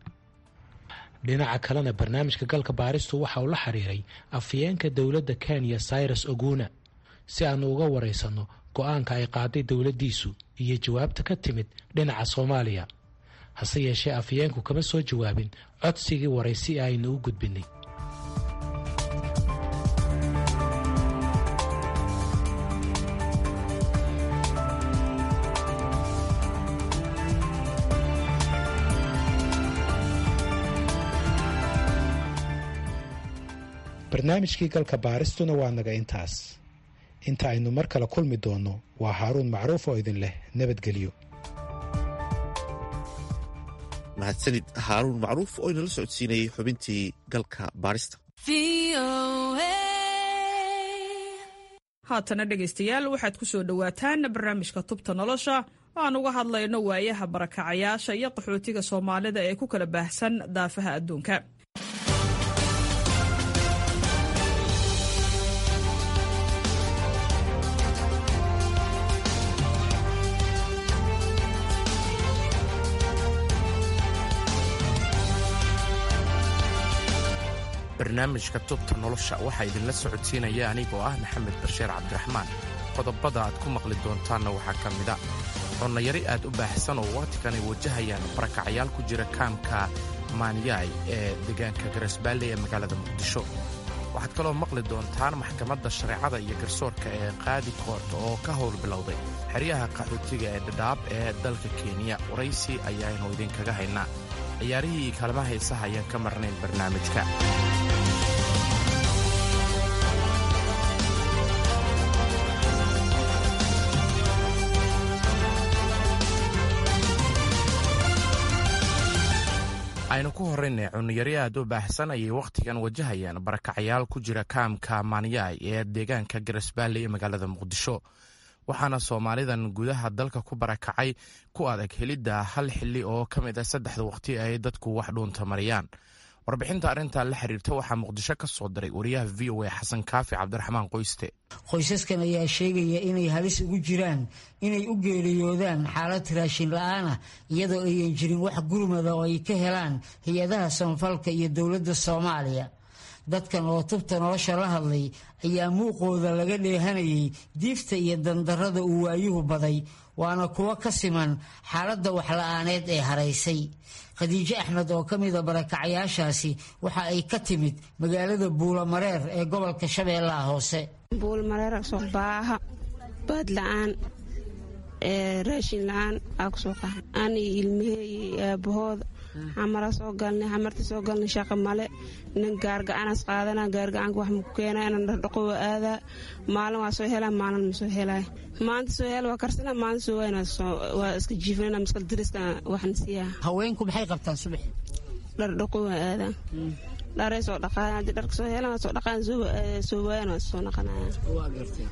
dhinaca kalena barnaamijka galka baaristu waxa uu la xiriiray afyeenka dowladda kenya cyrus oguna si aanu uga waraysanno go-aanka ay qaaday dowladdiisu iyo jawaabta ka timid dhinaca soomaaliya hase yeeshee afyeenku kama soo jawaabin codsigii waraysi ee aynu u gudbinay barnaamijkii galka baaristuna waa naga intaas inta aynu mar kale kulmi doonno waa haaruun macruuf oo idin leh nabadgelyo mahadsanid haaruun macruuf oo inala socodsiinayay xubintii galka baarista haatana dhegaystayaal waxaad ku soo dhowaataan barnaamijka tubta nolosha oo aan uga hadlayno waayaha barakacayaasha iyo qaxootiga soomaalida ee ku kala baahsan daafaha adduunka barnaamijka tubta nolosha waxaa idinla socodsiinaya anigoo ah maxamed bashiir cabdiraxmaan qodobada aad ku maqli doontaanna waxaa ka mida connayari aad u baahsan oo wakhtigan ay wajahayaan barakacayaal ku jira kaamka maanyaay ee deegaanka garasbaalle ee magaalada muqdisho waxaad kaloo maqli doontaan maxkamadda shareecada iyo garsoorka ee qaadi koort oo ka howl bilowday xeryaha qaxootiga ee dhadhaab ee dalka kenya waraysi ayaanu idinkaga haynaa ciyaarihii kaalma haysaha ayaan ka marnayn barnaamijka aynu ku horraynay cuniyari aad u baahsan ayay wakhtigan wajahayaan barakacayaal ku jira kaamka maanyaay ee deegaanka garasbaalle ee magaalada muqdisho waxaana soomaalidan gudaha dalka ku barakacay ku adag helidda hal xilli oo ka mid ah saddexda waqti ay dadku wax dhuunta mariyaan warbixinta arrintan la xiriirta waxaa muqdisho ka soo diray wariyaha v o a xasan kaafi cabdiraxmaan qoyste qoysaskan ayaa sheegaya inay halis ugu jiraan inay u geeriyoodaan xaalad raashin la-aanah iyadoo ayan jirin wax gurmada oo ay ka helaan hay-adaha samafalka iyo dowladda soomaaliya dadkan oo tubta nolosha la hadlay ayaa muuqooda laga dheehanayay diifta iyo dandarrada uu waayuhu baday waana kuwo ka siman xaaladda waxla-aaneed ee haraysay khadiijo axmed oo ka mida barakacayaashaasi waxa ay ka timid magaalada buulamareer ee gobolka shabeellaha hoose buulmareer soo baaha baad la-aan raashin la-aan aa kusoo qaxay ani ilmaheeyi aabahooda xamara soo galnay xamarta soo galnay shaqa male nin gaargacanas qaadana gaargacanka wax maku keena inan dhardhaqo waa aadaa maalin waa soo helaa maalin ma soo helay maanta soo hel waa karsana maalin soo wayna waa iska jiifanana maskal diriska waxna siiyaa haweenku maxay qabtaan subax dhardhaqo waa aadaa dharay soo dhaqaan haddii dharka soo helaan waa soo dhaqaan soo waayan waa soo naqanaya waa gartay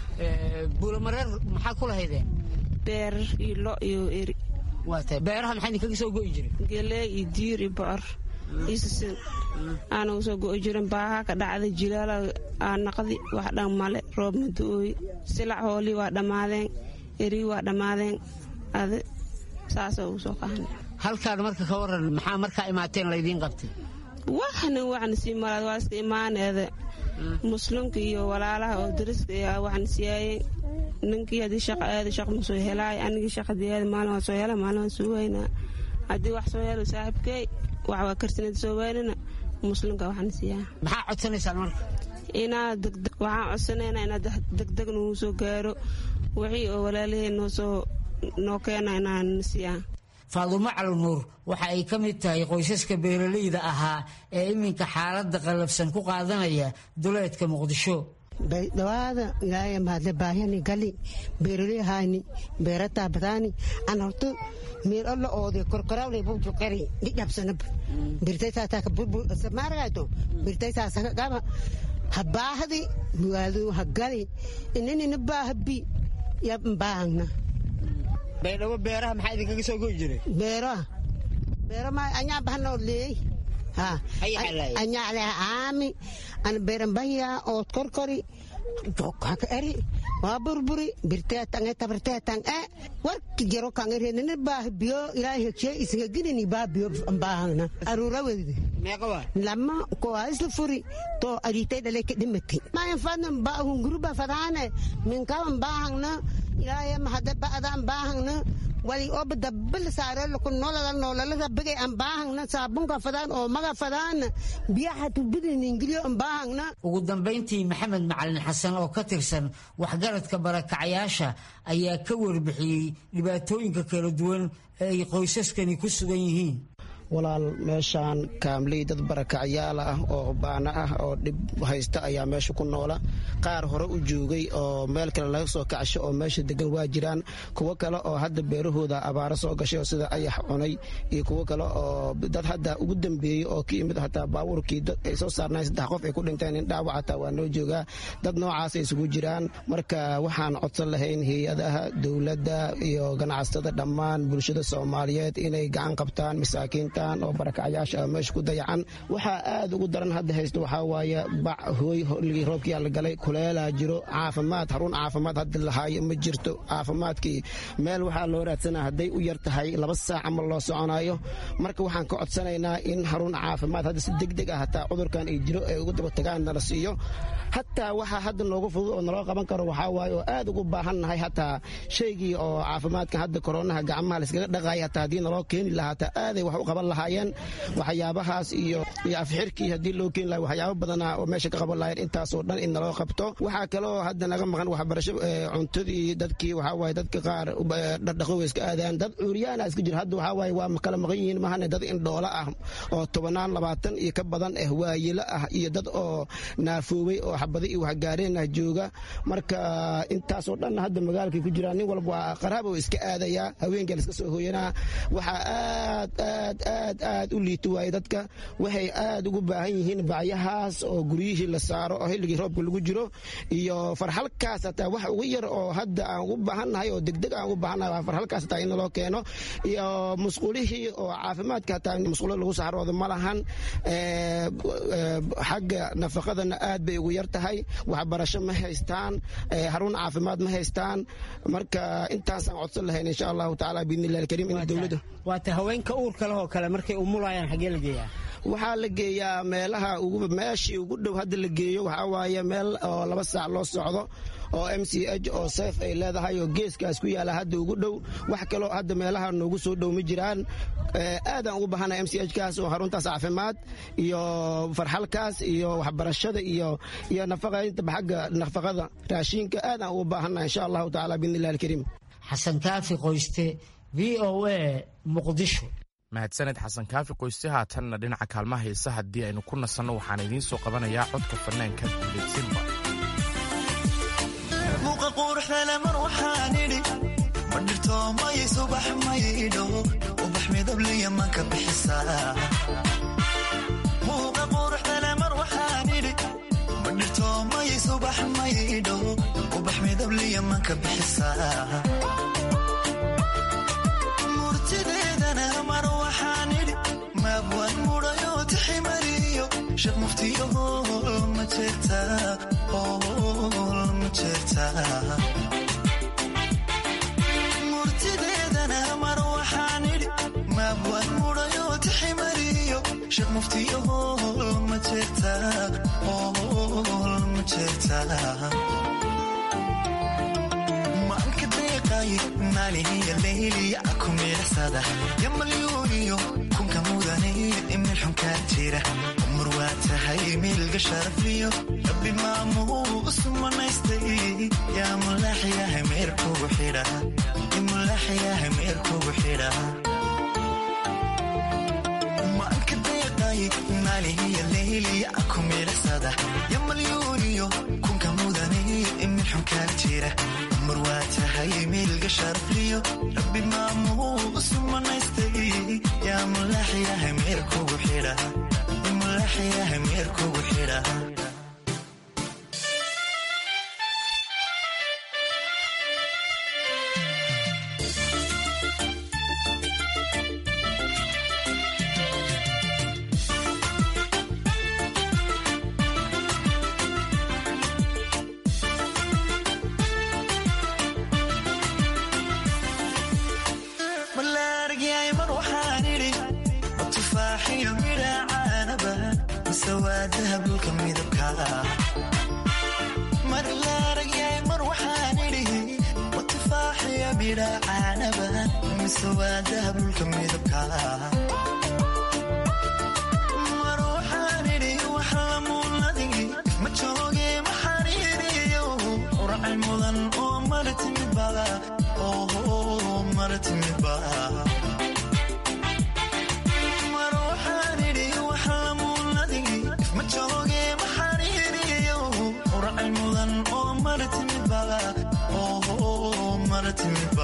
buulamareer maxaa ku lahaydeen beer iyo lo iyo eri waata beeraha maxaa idinkaga soo go'i jiray gelee iyo diir iyo bocor iyo sisin aanagu soo go'i jiren baaha ka dhacday jilaala aa naqdi wax dhan male roob mada-ooy silac hoolii waa dhammaadeen erii waa dhammaadeen adi saasoo ugu soo qahan halkaan marka ka waran maxaa markaa imaateen laydiin qabtay waxna waxna sii malaad waa iska imaaneeda muslimka iyo walaalaha oo dariska ayaa waxna siyaayeen ninkii haddii shaqa aada shaq ma soo helaay anigii shaqadii aada maalin waa soo hela maalin waa soo waynaa haddii wax soo helo saaxiibkey wax waa karsinada soo waynana muslimka waxna siiyaa maxaa codsanaysaan marka inaa degdeg waxaan codsanaynaa inaa degdeg nagu soo gaaro wixii oo walaalahey noo soo noo keena inaan siiyaa faadumo calinuur waxa ay ka mid tahay qoysaska beeralayda ahaa ee iminka xaaladda qallafsan ku qaadanaya duleedka muqdisho dhawaada ilaahay mahadle baahiyani gali beeraley hayni beerataa badaani an horto meel alla oode korkorawle buju qari dhidhabsanab birtaysaasaka burbur samaaragayto birtaysaasaka gaba habaahdi muwaadu hagali inanina baahabi yab mbaahangna baydhabo beeraha maxaa idinkaga soo goyi jiray beeraha beera ma anyaa bahanoo leey ha anyaa le aami an beeran bahya ood korkori haka eri waa burburi birteetange tabarteetan e warki jaro kange renene baah biyo ilaahay hegshe isga ginini baa biyo baahangna aruura wede lama koa isla furi to aritay dhale ke dhimati mayan fadna ba hunguruba fadaane minkawan baahangna ilaahay mahada ba'daan baahangna wali oba dabbal saare lukun nolola nolola bigay aan baahangna saabunka fadaan oo maga fadaan biyaha tubidin ingiliyo aan baahangna ugu dambayntii maxamed macalin xasan oo ka tirsan waxgaradka barakacayaasha ayaa ka warbixiyey dhibaatooyinka kala duwan ee ay qoysaskani ku sugan yihiin walaal meeshaan kaamley dad barakacyaal ah oo baana ah oo dhib haysta ayaa meesha ku noola qaar hore u joogay oo meel kale laga soo kacsho oo meesha degan waa jiraan kuwo kale oo hadda beerahooda abaaro soo gashay oo sida ayax cunay iyo kuwo kale oo dad hadda ugu dambeeyey oo ka yimid hataa baabuurkii ay soo saarnayn saddex qof ay ku dhinteen in dhaawac hataa waa noo joogaa dad noocaas ay isugu jiraan marka waxaan codsan lahayn hay-adaha dowladda iyo ganacsatada dhammaan bulshada soomaaliyeed inay gacan qabtaan masaakiintan oo barakacyaasha ah meesha ku dayacan waxaa aad ugu daran hadda haysto waxaa waaye bac hooy holigii roobkiyaa la galay kuleelaa jiro caafimaad haruun caafimaad hadda lahaayo ma jirto caafimaadkii meel waxaa loo raadsanaa hadday u yar tahay laba saac ama loo soconayo marka waxaan ka codsanaynaa in haruun caafimaad hadda si degdeg ah hataa cudurkan ay jiro ay ugu daba tagaan nala siiyo hataa waxaa hadda noogu fudud oo naloo qaban karo waxaa waaye oo aad ugu baahannahay hataa shaygii oo caafimaadka hadda koronaha gacmaha layskaga dhaqaaya hataa haddii naloo keeni lahaa hataa aaday wax u qaban lahaayeen waxyaabahaas iyo iyo afxirkii haddii loo keeni lahaa waxyaabo badanaa oo meesha ka qaban lahayen intaasoo dhan in naloo qabto waxaa kaloo hadda naga maqan waxbarasho cuntadii dadkii waxaa waaye dadka qaar dhardhaqo way iska aadaan dad cuuryaana iska jira hadda waxaa waaye waa kala maqan yihiin mahane dad indhoola ah oo tobanaan labaatan iyo ka badan ah waayilo ah iyo dad oo naafoobay oo xabada iyo waxgaareen ah jooga marka intaasoo dhan hadda magaalkay ku jiraan nin walba waa qaraab oo iska aadayaa haweenkaa la iska soo hooyanaa waxaa aad aad aad aad u liito waaye dadka waxay aad ugu baahan yihiin bacyahaas oo guryihii la saaro oo xilligii roobka lagu jiro iyo farxalkaas hataa wax ugu yar oo hadda aan ugu baahannahay oo degdeg aan ugu baahannahay waa farxalkaas hataa in naloo keeno iyo musqulihii oo caafimaadka hataa musqulo lagu saxroodo ma lahan xagga nafaqadana aad bay ugu yar tahay waxbarasho ma haystaan haruun caafimaad ma haystaan marka intaasaan codsan lahayn insha allahu tacaala biidnillahi alkariim in dowladda waata haweenka uurka leh oo kale markay umulayaan xaggee la geeyaa waxaa la geeyaa meelaha meeshii ugu dhow hadda la geeyo waxaa waaye meel oo laba saac loo socdo oo m c h oo seyf ay leedahay oo geeskaas ku yaala hadda ugu dhow wax kaloo hadda meelaha noogu soo dhow ma jiraan aadaan ugu bahana m c h kaas oo haruntaas caafimaad iyo farxalkaas iyo waxbarashada iyo iyo nafaqaynta xagga nafaqada raashinka aadaan ugu baahana insha allahu tacaala biidnillahi alkariim xasan kaafi qoyste v o a muqdisho mahadsaned xasan kaafi qoyste haatanna dhinaca kaalmaha heesa haddii aynu ku nasanno waxaan idiin soo qabanayaa codka fanaanka guleedsinba muuqa quruxdale mar waxaan idhi ma dhirto may subax maydho ubax midabliya manka bixisaa muuqa quruxdale mar waxaan idhi ma dhirto may subax maydho ubax midabliya manka bixisaa murtideedana mar waxaan idhi maabwan mudhayo tiximariyo shaq muftiyo hool ma jeertaa hool ma jeertaa murtideedana mar waxaan idhi maabwan mudhayo tiximariyo shaq muftiyo hool ma jeertaa hool ma jeertaa maalihiya leyliya ku miilaxsada yamalyuuniyo kunka mudanayid imil xunkaa jira umar waa tahay miilga sharafliyo rabbi maamuu usumanaystay yaa mulaxyahay meerkugu xidha mulaxyahay meerkugu xidha maanka deeqay maalihiya leyliya ku miilaxsada yamalyuuniyo kunka mudanayid imil xunkaa jira umar waa tahay miilga sharafliyo rabbi maamuu usumanaystay yaa mulaxyahay meerkugu xidha mulaxyahay meerkugu xidha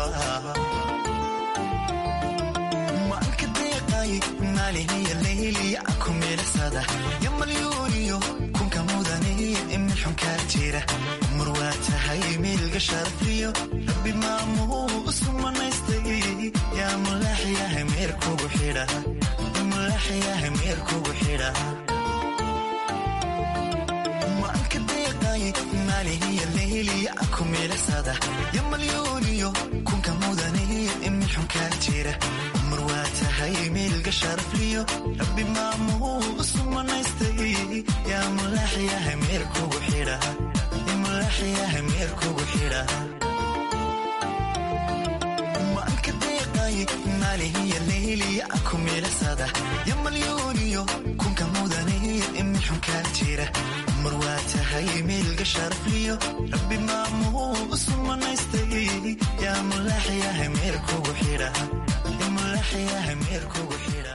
maanka deeqay maaliniya layliya ku milicsada yo malyuuniyo kunka mudaniya imilxunkaa jira mar waa tahay miilga sharfiyo rabbi maamuu isu manaystay yaa mulaaxyahay meerkugu xidha mulaaxyahay meerkugu xidha maanka deeqay maaliniya layliya ku milicsada yo malyuuniyo kunka mudaniya imilxunkaa jira mar waa tahay miilga sharafliyo rabbi maamuu isu manaystay yaa mulaaxyahay meerkugu xidha mulaaxyahay meerkugu xidha maanka deeqay maalihiya layliya ku milicsada yo malyuuniyo kunka mudaniya imilxunkaa jira mar waa tahay miilga sharafliyo rabbi maamuu isu manaystay yaa mulaaxyahay meerkugu xidha mulaaxyahay meerkugu xidha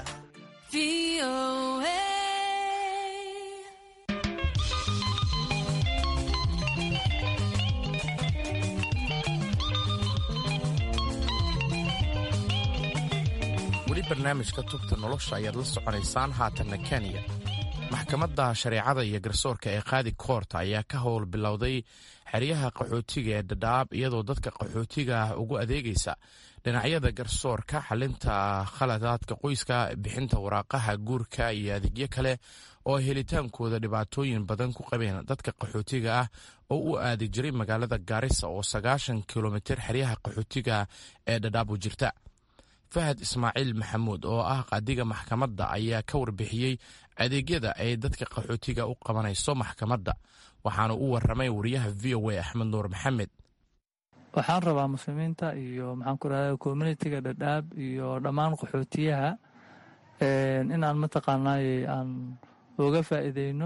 weli barnaamijka tubta nolosha ayaad la soconaysaan haatanna kenya maxkamadda shareecada iyo garsoorka ee qaadi koorta ayaa ka howl bilowday xeryaha qaxootiga ee dhadhaab iyadoo dadka qaxootiga ah ugu adeegaysa dhinacyada garsoorka xalinta khaladaadka qoyska bixinta waraaqaha guurka iyo adeegyo kale oo helitaankooda dhibaatooyin badan ku qabeen dadka qaxootiga ah oo u aadi jiray magaalada gaarisa oo sagaashan kilomitir xeryaha qaxootiga ee dhadhaab u jirta fahad ismaaciil maxamuud oo ah qaadiga maxkamadda ayaa ka warbixiyey adeegyada ay dadka qaxootiga u qabanayso maxkamadda waxaana u waramay wariyaha v o a axmed nuur maxamed waxaan rabaa muslimiinta iyo maxaan ku rahda communitiga dhadhaab iyo dhammaan qaxootiyaha inaan mataqaanaaye aan uga faa'iideyno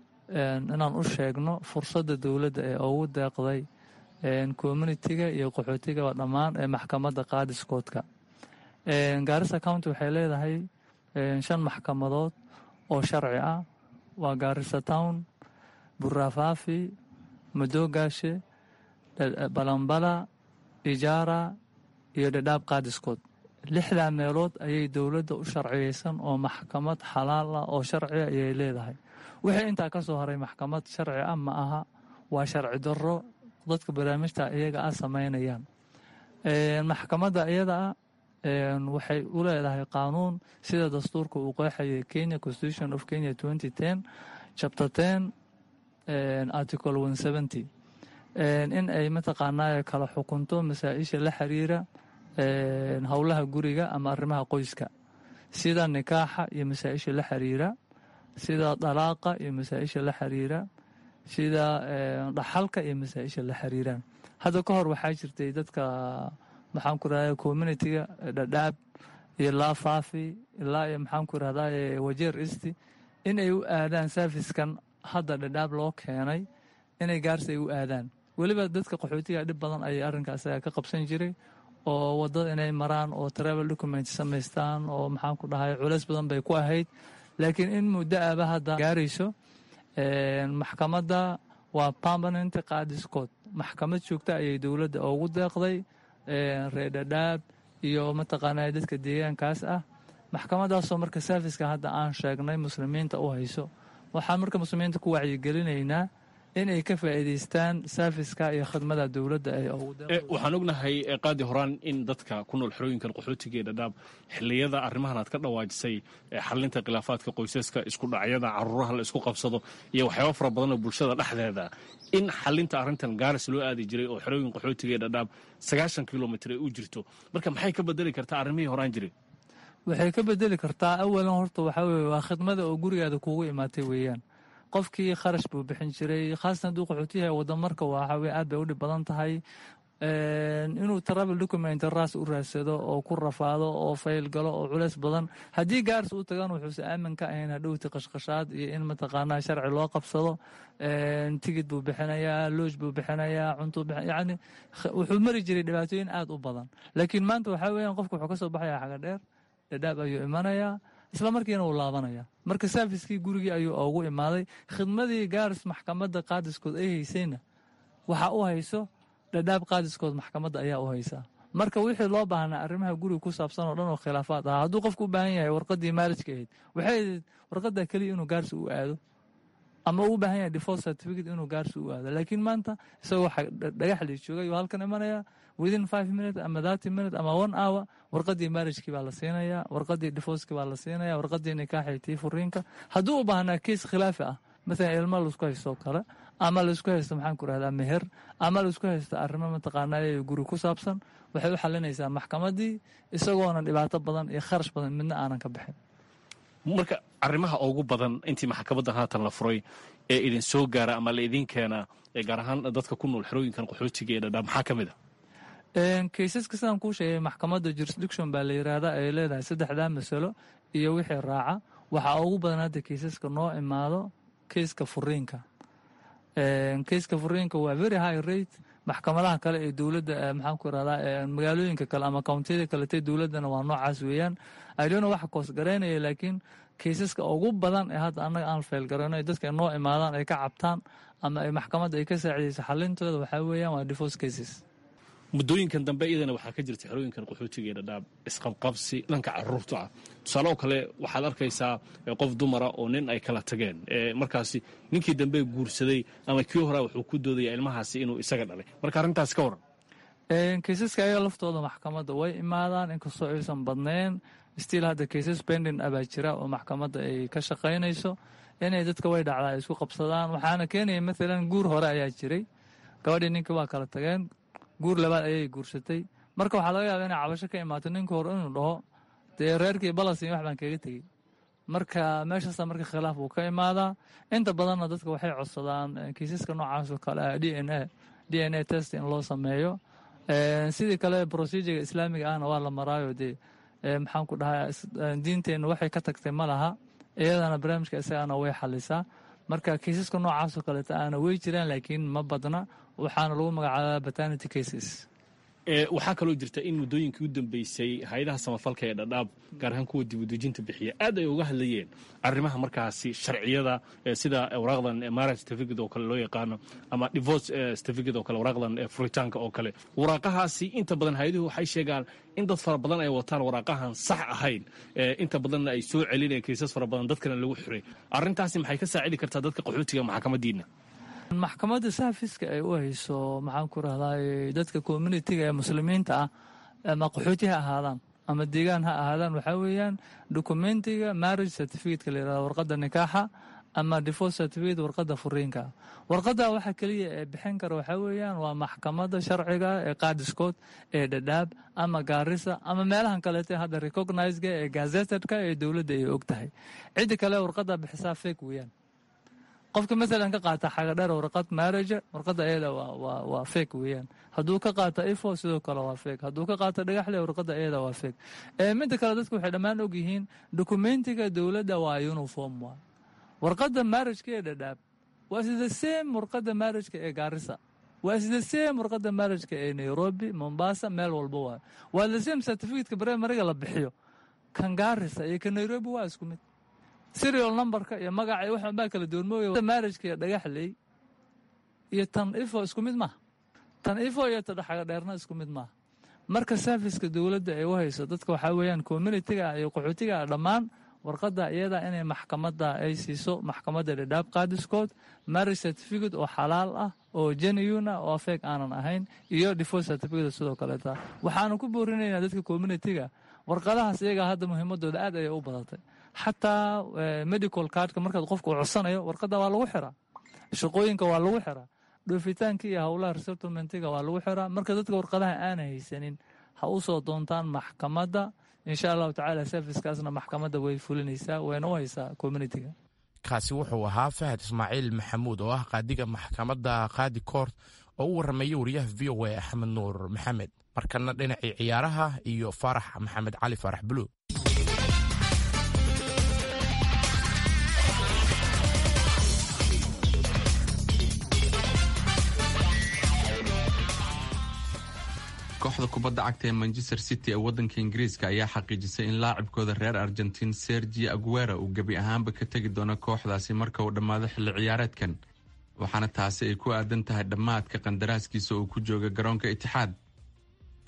inaan u sheegno fursadda dowladda ee ugu deeqday communitiga iyo qaxootigaba dhammaan ee maxkamadda qaadiskoodka gaarisa county waxay leedahay shan maxkamadood oo sharci ah waa gaarisa town burafaafi madoogaashe balambala ijaara iyo dhadhaab qaadiskood lixdaa meelood ayay dowladda u sharciyeysan oo maxkamad xalaal ah oo sharciga ayay leedahay wixii intaa ka soo haray maxkamad sharci ah ma aha waa sharci darro dadka barnaamijta iyaga ah samaynayaan maxkamadda iyada ah waxay u leedahay qaanuun sida dastuurka uu qeexayay kenya constitution of kenya twenty ten chapter ten article one seventy in ay mataqaanaa kala xukunto masaa-isha la xiriira howlaha guriga ama arrimaha qoyska sida nikaaxa iyo masaa-isha la xiriira sida dalaaqa iyo masaa-isha la xiriira sida dhaxalka iyo masaa-isha la xiriiraan hadda ka hor waxaa jirtay dadka maxaan ku rahda communitiga dhadhaab iyo laafaafi ilaa iyo maxaan ku rahdaa wajeer isti in ay u aadaan sarfiskan hadda dhadhaab loo keenay inay gaarsi ay u aadaan weliba dadka qaxootiga dhib badan ayay arrinkaas ka qabsan jiray oo wadada inay maraan oo travel document samaystaan oo maxaan ku dhahay culeys badan bay ku ahayd laakiin in muddo aba hadda gaarayso maxkamadda waa permanent qaadiskood maxkamad joogta ayay dowladda ugu deeqday reer dhadhaab iyo mataqaanaa dadka deegaankaas ah maxkamadaasoo marka serviska hadda aan sheegnay muslimiinta u hayso waxaan marka muslimiinta ku wacyigelinaynaa inay ka faa'iidaystaan serviska iyo khidmada dowladda ay waxaan ognahay qaadi horaan in dadka ku nool xerooyinkan qaxootiga ee dhadhaab xilliyada arrimahan aad ka dhawaajisay xalinta khilaafaadka qoysaska isku dhacyada caruuraha la isku qabsado iyo waxyaaba fara badan oo bulshada dhexdeeda in xalinta arrintan gaaris loo aadi jiray oo xerooyin qaxootiga ee dhadhaab sagaashan kilomitr ay u jirto marka maxay ka bedeli kartaa arrimihii horaan jiray waxay ka bedeli kartaa awalan horta waxaa weye waa khidmada oo gurigaada kuugu imaatay weeyaan qofkii kharash buu bixin jiray khaasatan hadduu qaxootiyaha wadamarka waxaa weye aad bay u dhib badan tahay inuu travel document raas u raadsado oo ku rafaado oo fayl galo oo culeys badan haddii gaaris u tagan wuxuuse aamin ka ahayn hadhowti qashqashaad iyo in mataqaanaa sharci loo qabsado tigid buu bixinayaa looj buu bixinayaa cuntuu yani wuxuu mari jiray dhibaatooyin aad u badan laakiin maanta waxaa weeyaan qofka wuxuu ka soo baxaya xaga dheer dhadhaab ayuu imanayaa isla markiina wuu laabanaya marka saafiskii gurigii ayuu ugu imaaday khidmadii gaaris maxkamadda qaadiskood ay haysayna waxaa u hayso dhadhaab qaadiskood maxkamadda ayaa u haysaa marka wixii loo baahnaa arrimaha guriga ku saabsan oo dhan oo khilaafaad ahaa hadduu qofku u baahan yahay warqadii maarijka ahayd waxay ahayd warqadda keliya inuu gaarsi u aado ama uu u baahan yahay divorce certificate inuu gaarsi u aado laakiin maanta isagoo dhagax lii joogay oo halkan imanaya within five minutes ama thirty minutes ama one hour warqadii maarijkii baa la siinaya warqadii divorcekii baa la siinaya warqadii nikaaxii tii furiinka hadduu u baahnaa keis khilaafi ah mathalan ilmo laisku haysto kale ama laisku haysto maxaan ku rahdaa meher ama laisku haysto arrimo mataqaanaa guri ku saabsan waxay u xalinaysaa maxkamadii isagoona dhibaato badan iyo kharash badan midna aanan ka bixin marka arrimaha ugu badan intii maxkamaddan haatan la furay ee idin soo gaara ama la idiin keenaa gaar ahaan dadka ku nool xerooyinkan qaxootiga ee dhadhaa maxaa ka mid a kaysaska sidaan kuu sheegay maxkamadda jurisdiction baa la yiraahdaa ay leedahay saddexdaa masalo iyo wixii raaca waxaa ugu badan hadda kaysaska noo imaado keyska furiinka keyska furiinka waa very high rate maxkamadaha kale ee dowladda maxaan ku irahdaa magaalooyinka kale ama kountiyada kaletee dowladdana waa noocaas weeyaan idona waxa koosgaraynaya laakiin kaysaska ugu badan ee hadda annaga aan feelgarayno ee dadka noo imaadaan ay ka cabtaan ama ay maxkamadda ay ka saacidayso xalintooda waxaa weeyaan waa divorce cases muddooyinkan dambe iyadana waxaa ka jirta xerooyinkan qaxootiga ee dhadhaab isqabqabsi dhanka caruurta ah tusaale oo kale waxaad arkaysaa qof dumara oo nin ay kala tageen markaasi ninkii dambe guursaday ama kii horaa wuxuu ku doodaya ilmahaasi inuu isaga dhalay marka arrintaas ka waran kaysaska ayaga laftooda maxkamadda way imaadaan inkastoo aysan badnayn stiil hadda kaysas bendin abaa jira oo maxkamadda ay ka shaqaynayso inay dadka way dhacdaa ay isku qabsadaan waxaana keenaya maalan guur hore ayaa jiray gabadhii ninkii waa kala tageen guur labaad ayay guursatay marka waxaa laga yaaba inay cabasho ka imaato ninka hore inuu dhaho dee reerkii balas wax baan kaga tegey marka meeshaasa marka khilaaf uu ka imaadaa inta badanna dadka waxay codsadaan kiisaska noocaas oo kale ah d n a d n a test in loo sameeyo sidii kale procedurega islaamiga ahna waa la maraayo dee maxaan ku dhahaa diinteenna waxay ka tagtay ma laha iyadana barnaamijka isagana way xalisaa marka kiisaska noocaasoo kaleeta aana wey jiraan laakiin ma badna waxaana lagu magacaabaa batanity cases waxaa kaloo jirta in muddooyinkii u dambeysay hay-adaha samafalka ee dhadhaab gaar ahaan kuwa dibudejinta bixiya aad ay uga hadlayeen arrimaha markaasi sharciyada sida waraaqdan marriage certificate oo kale loo yaqaano ama divorce certificate oo kale waraaqdan furitaanka oo kale waraaqahaasi inta badan hay-aduhu waxay sheegaan in dad fara badan ay wataan waraaqahan sax ahayn inta badanna ay soo celinayaan kiisas fara badan dadkana lagu xiray arrintaasi maxay ka saacidi kartaa dadka qaxootiga maxkamadiina maxkamadda saafiska ay u hayso maxaan ku rahdaa dadka communitiga ee muslimiinta ah ama qaxooti ha ahaadaan ama deegaan ha ahaadaan waxaa weeyaan dokumentiga marriage certificateka la yirahdo warqadda nikaaxa ama divorce certificate warqadda furiinka warqadda waxa keliya ee bixin kara waxaa weeyaan waa maxkamadda sharciga ee qaadiskood ee dhadhaab ama gaarisa ama meelahan kaleete hadda recognizega ee gazetedka ee dowladda ay og tahay cidda kale warqadda bixisaa fake weeyaan qofka maalan ka qaata xagadheer warqad marriage warqadda ayada waa fake weeyaan hadduu ka qaata ifo sidoo kale waa fake hadduu ka qaata dhagaxle warqadda ayada waa fake midda kale dadku waxay dhammaan og yihiin dokumentiga dowladda waa uniform waa warqadda marriageka ee dhadhaab waa sida same warqadda marriageka ee gaarisa waa sida same warqadda marriageka ee nairobi mombasa meel walba waa waa the same certificateka primariga la bixiyo kan gaarisa iyo kan nairobi waa isku mid serial numberka iyo magaca iyo waxan baa kala duwan mooya marriageka iyo dhagaxley iyo tan ifo isku mid maaha tan ifo iyo tadhaxaga dheerna isku mid maaha marka serviceka dowladda ay u hayso dadka waxaa weeyaan communitiga iyo qaxootiga dhammaan warqadda iyada inay maxkamadda ay siiso maxkamadda dhadhaab qaadiskood marriage certificate oo xalaal ah oo genuine ah oo feeg aanan ahayn iyo divorce certificate sidoo kaleeta waxaanu ku boorinaynaa dadka communitiga warqadahaas iyaga hadda muhiimadooda aad ayay u badatay xataa medical cardka markaad qofka u codsanayo warqadda waa lagu xiraa shaqooyinka waa lagu xiraa dhoofitaanka iyo howlaha resettlementiga waa lagu xiraa marka dadka warqadaha aana haysanin ha u soo doontaan maxkamadda insha allahu tacaala servicekaasna maxkamadda way fulinaysaa wayna u haysaa communitiga kaasi wuxuu ahaa fahad ismaaciil maxamuud oo ah qaadiga maxkamadda qaadi koort oo u warrameeyey wariyaha v o a axmed nuur maxamed markana dhinacii ciyaaraha iyo faarax maxamed cali faarax buluug kooxda kubadda cagta ee manchester city ee waddanka ingiriiska ayaa xaqiijisay in laacibkooda reer argentiin sergi aguera uu gebi ahaanba ka tegi doono kooxdaasi marka uu dhammaado xilli ciyaareedkan waxaana taasi ay ku aadan tahay dhammaadka qandaraaskiisa uu ku jooga garoonka itixaad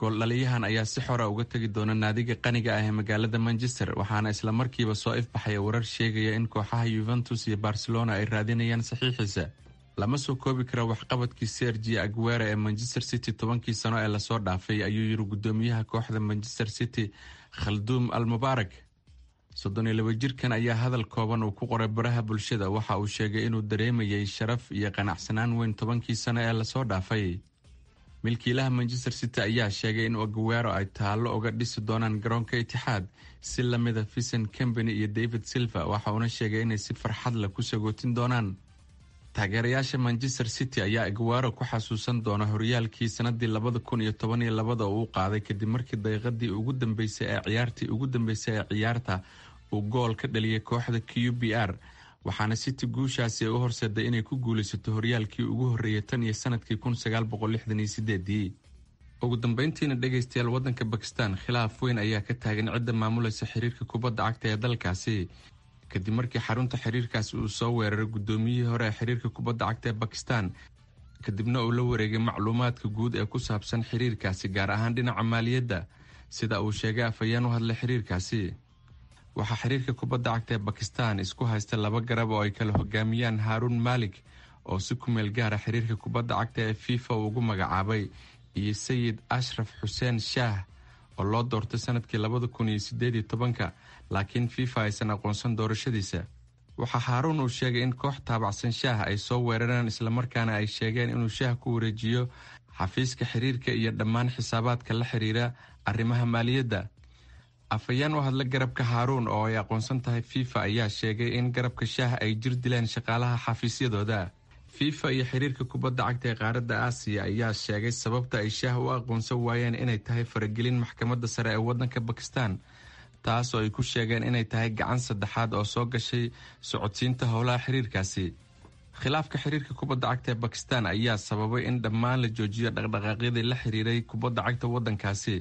gooldhaliyahan ayaa si xora uga tegi doona naadiga qaniga ah ee magaalada manchester waxaana isla markiiba soo ifbaxaya warar sheegaya in kooxaha yuventus iyo barcelona ay raadinayaan saxiixiisa lama soo koobi karo waxqabadkii sergi aguera ee manchester city tobankii sano ee lasoo dhaafay ayuu yiri gudoomiyaha kooxda manchester city khalduum al mubaarak soddon iyo laba jirkan ayaa hadal kooban uu ku qoray baraha bulshada waxa uu sheegay inuu dareemayay sharaf iyo qanacsanaan weyn tobankii sano ee lasoo dhaafay milkiilaha manchester city ayaa sheegay in aguero ay taallo uga dhisi doonaan garoonka itixaad si lamida vicent company iyo david silva waxa uuna sheegay inay si farxad leh ku sagootin doonaan taageerayaasha manchester city ayaa aguero ku xasuusan doona horyaalkii sanadii labada kun iyo toban iyo labada uu qaaday kadib markii daqiiqadii ugu dambeysay ee ciyaartii ugu dambeysay ee ciyaarta uu gool ka dhaliyay kooxda q b r waxaana city guushaasi ay u horseeday inay ku guulaysato horyaalkii ugu horreeyay tan iyo sanadkii kun sagaal boqol lixdan iyo sideedii ugu dambeyntiina dhegaystayaal waddanka bakistan khilaaf weyn ayaa ka taagan cidda maamulaysa xiriirka kubadda cagta ee dalkaasi kadib markii xarunta xiriirkaasi uu soo weeraray guddoomiyihii hore ee xiriirka kubadda cagta ee bakistan kadibna uu la wareegay macluumaadka guud ee ku saabsan xiriirkaasi gaar ahaan dhinaca maaliyadda sida uu sheegay afhayeen u hadlay xiriirkaasi waxaa xiriirka kubadda cagta ee bakistan isku haysta laba garab oo ay kala hogaamiyaan haaruun maalik oo si ku meel gaara xiriirka kubadda cagta ee fifa uu ugu magacaabay iyo sayid ashraf xuseen shaah oo loo doortay sanadkii labada kun iyo sideed iyo tobanka laakiin fifa aysan aqoonsan doorashadiisa waxaa haaruun uu sheegay in koox taabacsan shaah ay soo weerareen islamarkaana ay sheegeen inuu shaah ku wareejiyo xafiiska xiriirka iyo dhammaan xisaabaadka la xiriira arrimaha maaliyadda afhayeen u hadla garabka haaruun oo ay aqoonsan tahay fifa ayaa sheegay in garabka shaah ay jir dileen shaqaalaha xafiisyadooda fifa iyo xiriirka kubadda cagta ee qaaradda aasiya ayaa sheegay sababta ay shaah u aqoonsan waayeen inay tahay faragelin maxkamadda sare ee waddanka bakistan taas oo ay ku sheegeen inay tahay gacan saddexaad oo soo gashay socodsiinta howlaha xiriirkaasi khilaafka xiriirka kubadda cagta ee bakistan ayaa sababay in dhammaan la joojiyo dhaqdhaqaaqyadii la xiriiray kubadda cagta waddankaasi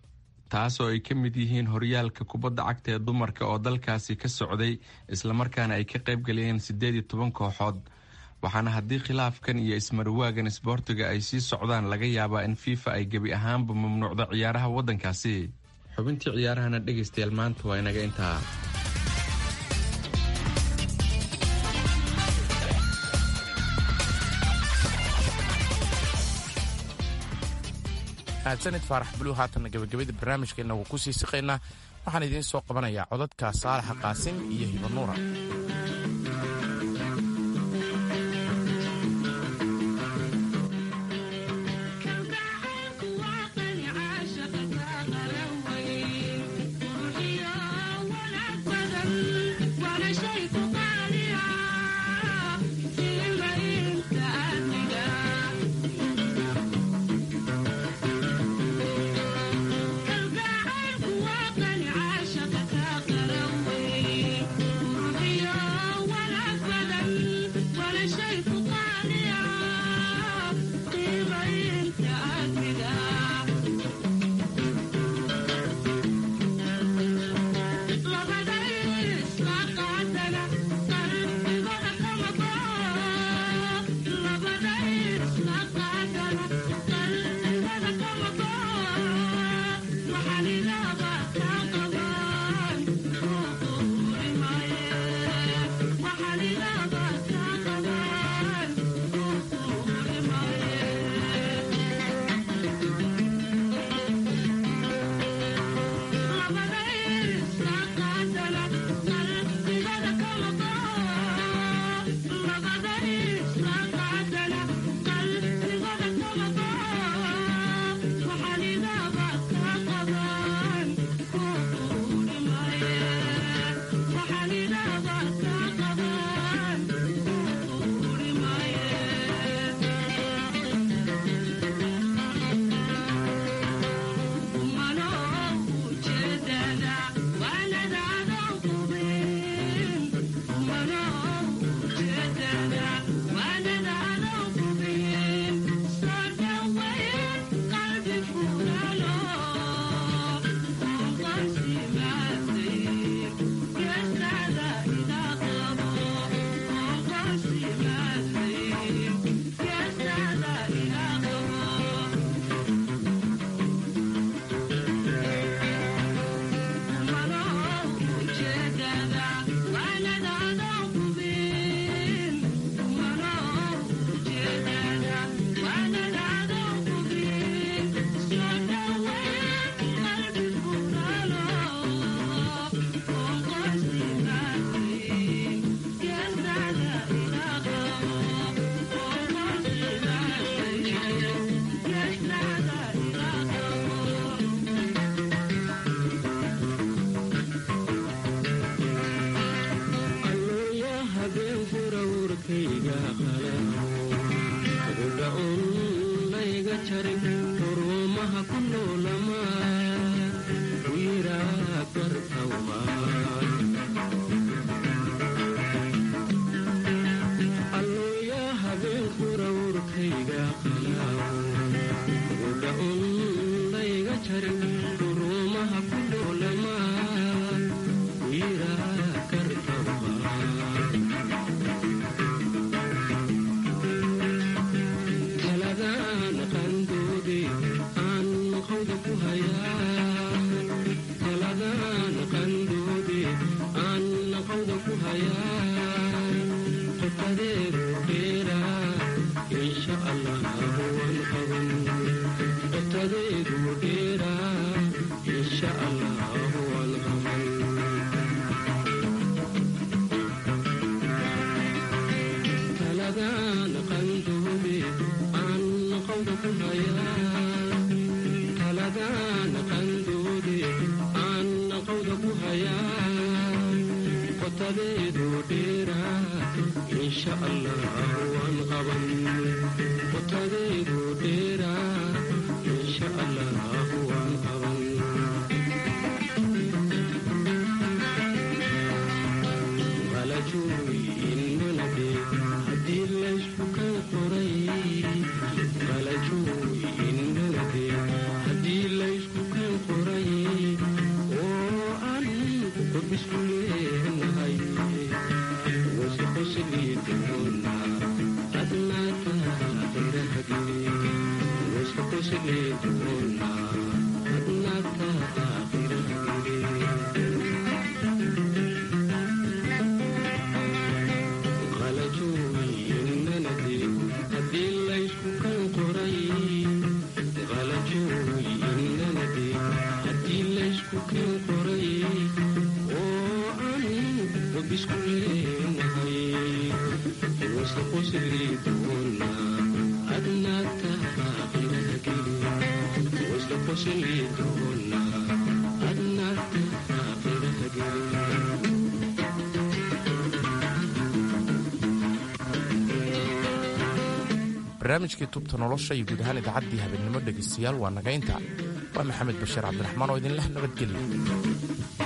taas oo ay ka mid yihiin horyaalka kubadda cagta ee dumarka oo dalkaasi ka socday islamarkaana ay ka qaybgalayeen siddeed iyo toban kooxood waxaana haddii khilaafkan iyo ismarwaagan isboortiga ay sii socdaan laga yaabaa in fifa ay gebi ahaanba mamnuucdo ciyaaraha waddankaasi xubintii ciyaarahana dhegaystayaal maanta waa inaga intaa mahadsanid faarax buluw haatanna gabagabada barnaamijkeenna wuu ku sii siqaynaa waxaan idiin soo qabanayaa codadka saalaxa qaasim iyo hibanuura Yeah. barnaamijkii tubta nolosha iyo guud ahaan idaacaddii habeenimo dhegaystayaal waa nagaynta waa maxamed bashiir cabdiraxmaan oo idinleh nabadgelya